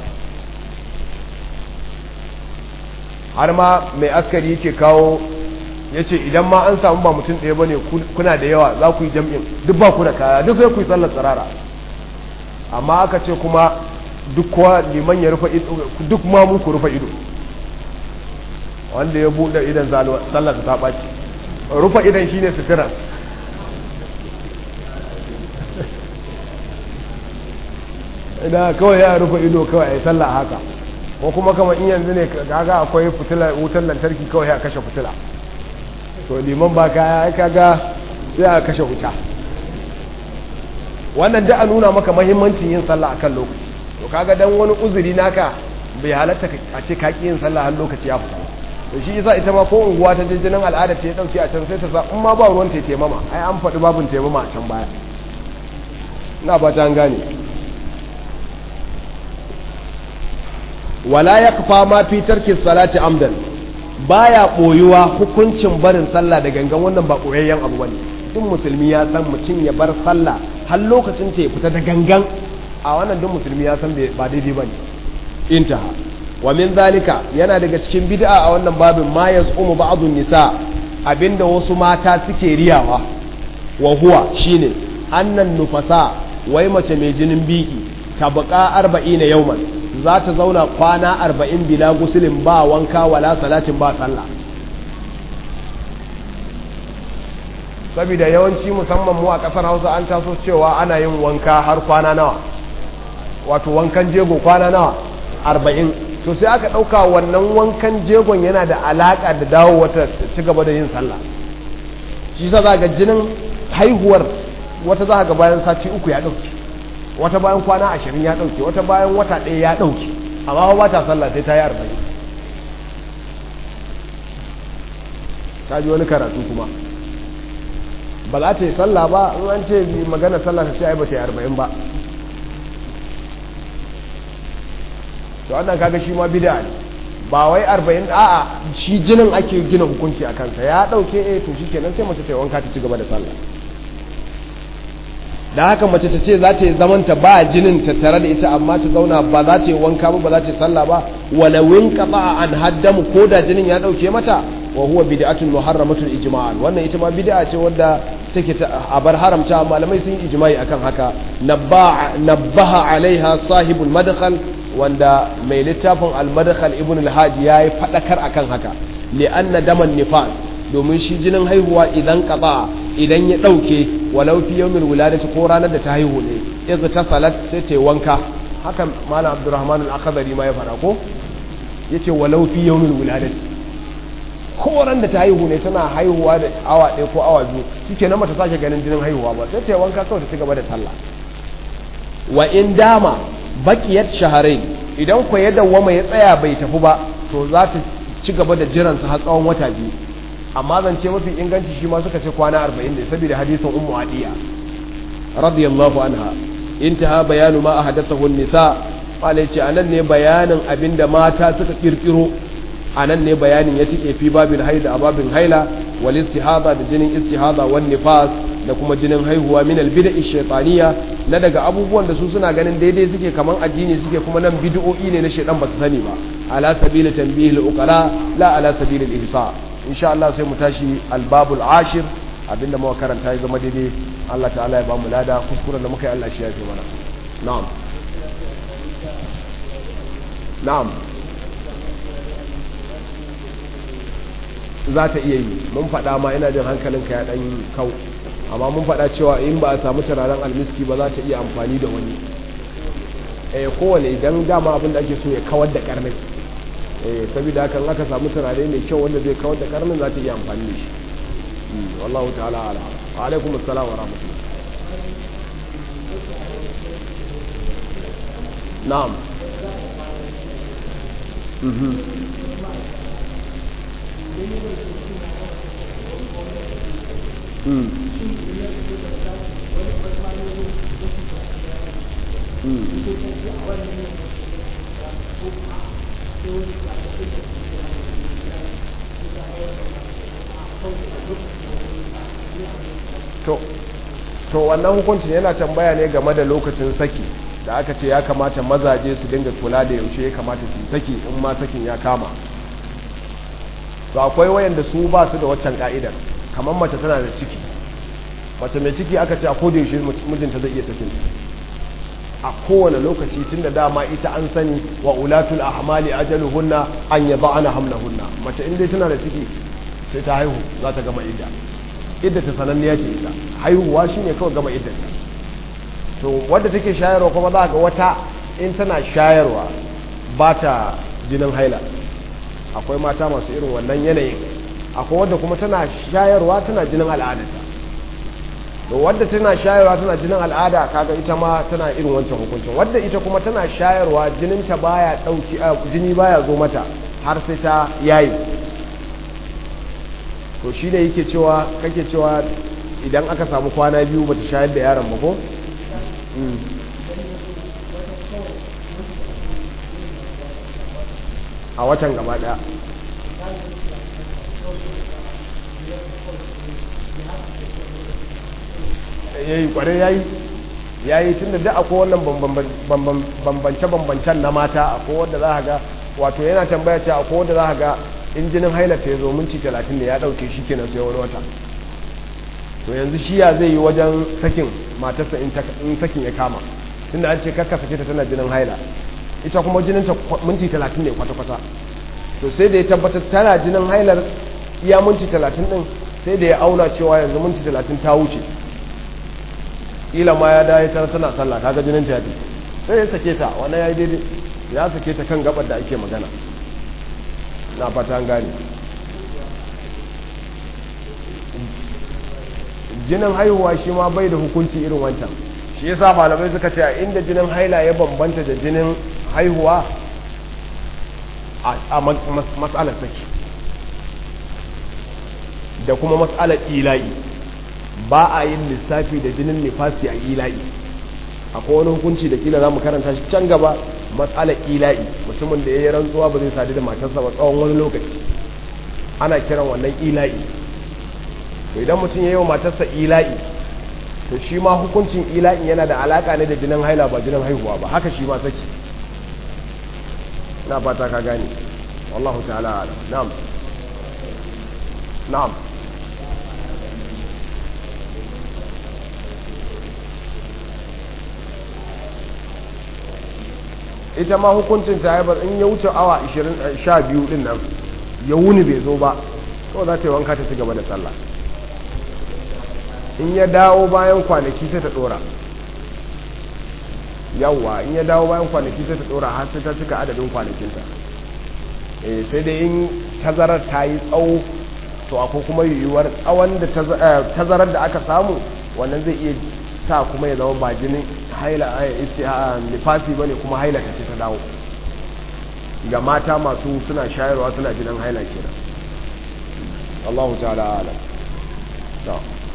har ma mai askari yake kawo ya ce idan ma an samu ba mutum ɗaya ba ne kuna da yawa za ku yi jam'in duk ba ku da kaya duk sai ku yi sallar tsirara amma aka ce kuma duk kowa liman ya rufe ido duk ma mu ku rufe ido wanda ya buɗe idan sallar ta ɓaci rufe idan shine sutura idan kawai ya rufe ido kawai a yi sallah haka ko kuma kamar in yanzu ne kaga akwai fitila wutar lantarki kawai ya kashe fitila to liman ba kaya ya kaga sai a kashe wuta wannan da a nuna maka mahimmancin yin sallah akan lokaci to kaga dan wani uzuri naka bai halatta a ce ka yin sallah har lokaci ya fita to shi yasa ita ma ko unguwa ta jinjinin al'ada ce ya dauke a can sai ta sa in ma ba ruwan ta taimama ai an faɗi babin taimama a can baya ina ba ta gane wala yakfa ma fi tarki salati amdan baya boyuwa hukuncin barin sallah da gangan wannan ba koyayyen abu bane duk musulmi ya san mutum ya bar sallah har lokacin ta ya fita da gangan a wannan duk musulmi ya san ba daidai bane intaha wa min zalika yana daga cikin bid'a a wannan babin ma yaz'umu ba'dun nisa abinda wasu mata suke riyawa wa huwa shine annan nufasa wai mace mai jinin biki tabqa 40 yawman za ta zauna kwana arba'in bila gusulin ba wanka wala salatin ba sallah saboda yawanci musamman mu a ƙasar hausa an taso cewa ana yin wanka har kwana nawa wato wankan jego kwana nawa arba'in to sai aka ɗauka wannan wankan jegon yana da alaƙa da dawo wata ci gaba da yin sallah shi sa za ga jinin haihuwar wata za ga bayan sati uku ya ɗauki wata bayan kwana ashirin ya ɗauke wata bayan wata ɗaya ya ɗauke amma ba ta sallah sai ta yi arba'in ta ji wani karatu kuma ba za ta yi sallah ba in an ce magana sallah ta ce ai ba ta yi arba'in ba to wannan kaga shi ma bida ne ba wai arba'in a'a shi jinin ake gina hukunci a kansa ya ɗauke eh to shi kenan sai mace ta yi wanka ta ci gaba da sallah da haka mace ta ce za ta yi zamanta ba jinin ta tare da ita amma ta zauna ba za ta yi wanka ba ba za ta yi sallah ba walawin qata an haddamu ko da jinin ya dauke mata wa huwa bid'atun muharramatun ijma'an wannan ita ma bid'a ce wadda take a bar haramta malamai sun yi ijma'i akan haka nabbaha alaiha sahibul madkhal wanda mai littafin al-madkhal ibn al-hajj yayi fadakar akan haka li'anna daman nifas domin shi jinin haihuwa idan qata idan ya ɗauke walau fi yawmin wuladati ko ranar da ta haihu ne idza ta salat sai ta wanka hakan malam abdurrahman al-akhdari ma ya fara ko yace walau fi yawmin wuladati ko ran da ta haihu ne tana haihuwa da awa ɗaya ko awa biyu shike nan mata sake ganin jinin haihuwa ba sai ta wanka kawai ta ci gaba da sallah wa in dama baqiyat shahrayn idan ko ya dawwama ya tsaya bai tafi ba to za ta ci gaba da jiransa har tsawon wata biyu amma zance mafi inganci shi ma suka ce kwana 40 ne saboda hadisin ummu adiya radiyallahu anha intaha bayanu ma ahadathahu an-nisa wala yace anan ne bayanin abinda mata suka kirkiro anan ne bayanin ya cike fi babin haida a babin haila wal istihada da jinin istihada wan nifas da kuma jinin haihuwa min al bid'i shaytaniya na daga abubuwan da su suna ganin daidai suke kaman addini suke kuma nan bid'o'i ne na shaydan ba su sani ba ala sabili tanbih al-uqala la ala sabili al-ihsa insha Allah sai mu tashi al-babul ashir abinda muka karanta ya zama daidai Allah ta'ala ya ba mu lada kuskuren da muka yi Allah shi ya fi mana na'am na'am za ta iya yi mun faɗa ma ina jin hankalinka ya ɗan kau amma mun faɗa cewa in ba a samu turaren almiski ba za ta iya amfani da wani eh kowane idan dama abin da ake so ya kawar da karnin eh saboda haka aka samu turare mai kyau wanda zai kawar da karnin za ta iya amfani da shi wallahu ta'ala ala wa alaikum assalam wa rahmatullah na'am mhm to to wannan hukuncin yana tambaya ne game da lokacin saki da aka ce ya kamata mazaje su dinga kula da yaushe ya kamata su saki in ma sakin ya kama to akwai wayanda su ba su da waccan ka'idar kamar mace tana da ciki mace mai ciki aka ce a koda yaushe mijinta zai iya sakin a kowane lokaci tun da dama ita an sani wa ulatul ahmali ajaluhunna an yada'ana hamlahunna mace in dai tana da ciki sai ta haihu za ta gama idda idda ta sananniya ce ita haihuwa shine kawai gama iddanta to wadda take shayarwa kuma za ga wata in tana shayarwa ba ta jinin haila akwai mata masu irin wannan yanayin akwai wadda kuma tana shayarwa tana jinin al'adarta to wadda tana shayarwa tana jinin al'ada kaga ita ma tana irin wancan hukuncin wadda ita kuma tana shayarwa jininta baya dauki jini baya zo mata har sai ta yayi to shi ne yake cewa kake cewa idan aka samu kwana biyu bata shayar da yaron ba ko a watan gaba daya yayi kware yayi yayi tunda da akwai wannan bambance-bambancen na mata akwai wanda za ga wato yana tambaya ce akwai wanda za ga injinin hailata ya zo minti 30 ne ya dauke shi kenan sai wani wata to yanzu shi ya zai yi wajen sakin matarsa in sakin ya kama tunda an ce kakka sake ta tana jinin haila ita kuma jininta minti 30 ne kwata-kwata to sai da ya tabbatar tana jinin hailar iya minti 30 din sai da ya auna cewa yanzu minti 30 ta wuce ila ma ya dawo tana tana sallah kaga jinin ta yace sai ya sake ta wannan yayi daidai ya sake ta kan gabar da ake magana na fata an gane jinin haihuwa shi ma bai da hukunci irin wancan shi yasa malamai suka ce a inda jinin haila ya bambanta da jinin haihuwa a matsalar saki da kuma matsalar ila'i ba a yin lissafi da jinin nifasi a ila'i akwai wani hukunci da kila za mu karanta shi can gaba matsalar ila'i mutumin da ya yi rantsuwa ba zai sadu da matarsa ba tsawon wani lokaci ana kiran wannan ila'i to idan mutum ya yi wa matarsa ila'i to shi ma hukuncin ila'in yana da alaka ne da jinin haila ba jinin haihuwa ba haka shi ma saki na fata ka gane wallahu ta'ala ala na'am na'am ita ma hukuncin ta haibar in ya wuce awa 12 din nan ya wuni bai zo ba kawai za ta yi wanka ta ci gaba da sallah in ya dawo bayan kwanaki sai ta dora yawwa in ya dawo bayan kwanaki sai ta dora har sai ta cika adadin kwanakinta eh sai dai in tazarar ta yi tsawo to akwai kuma yiwuwar tsawon da tazarar da aka samu wannan zai iya sa kuma ya zama ba jinin haila nifasi bane kuma haila ta ce ta dawo ga mata masu suna shayarwa suna jinin haila kenan Allahu ta'ala alam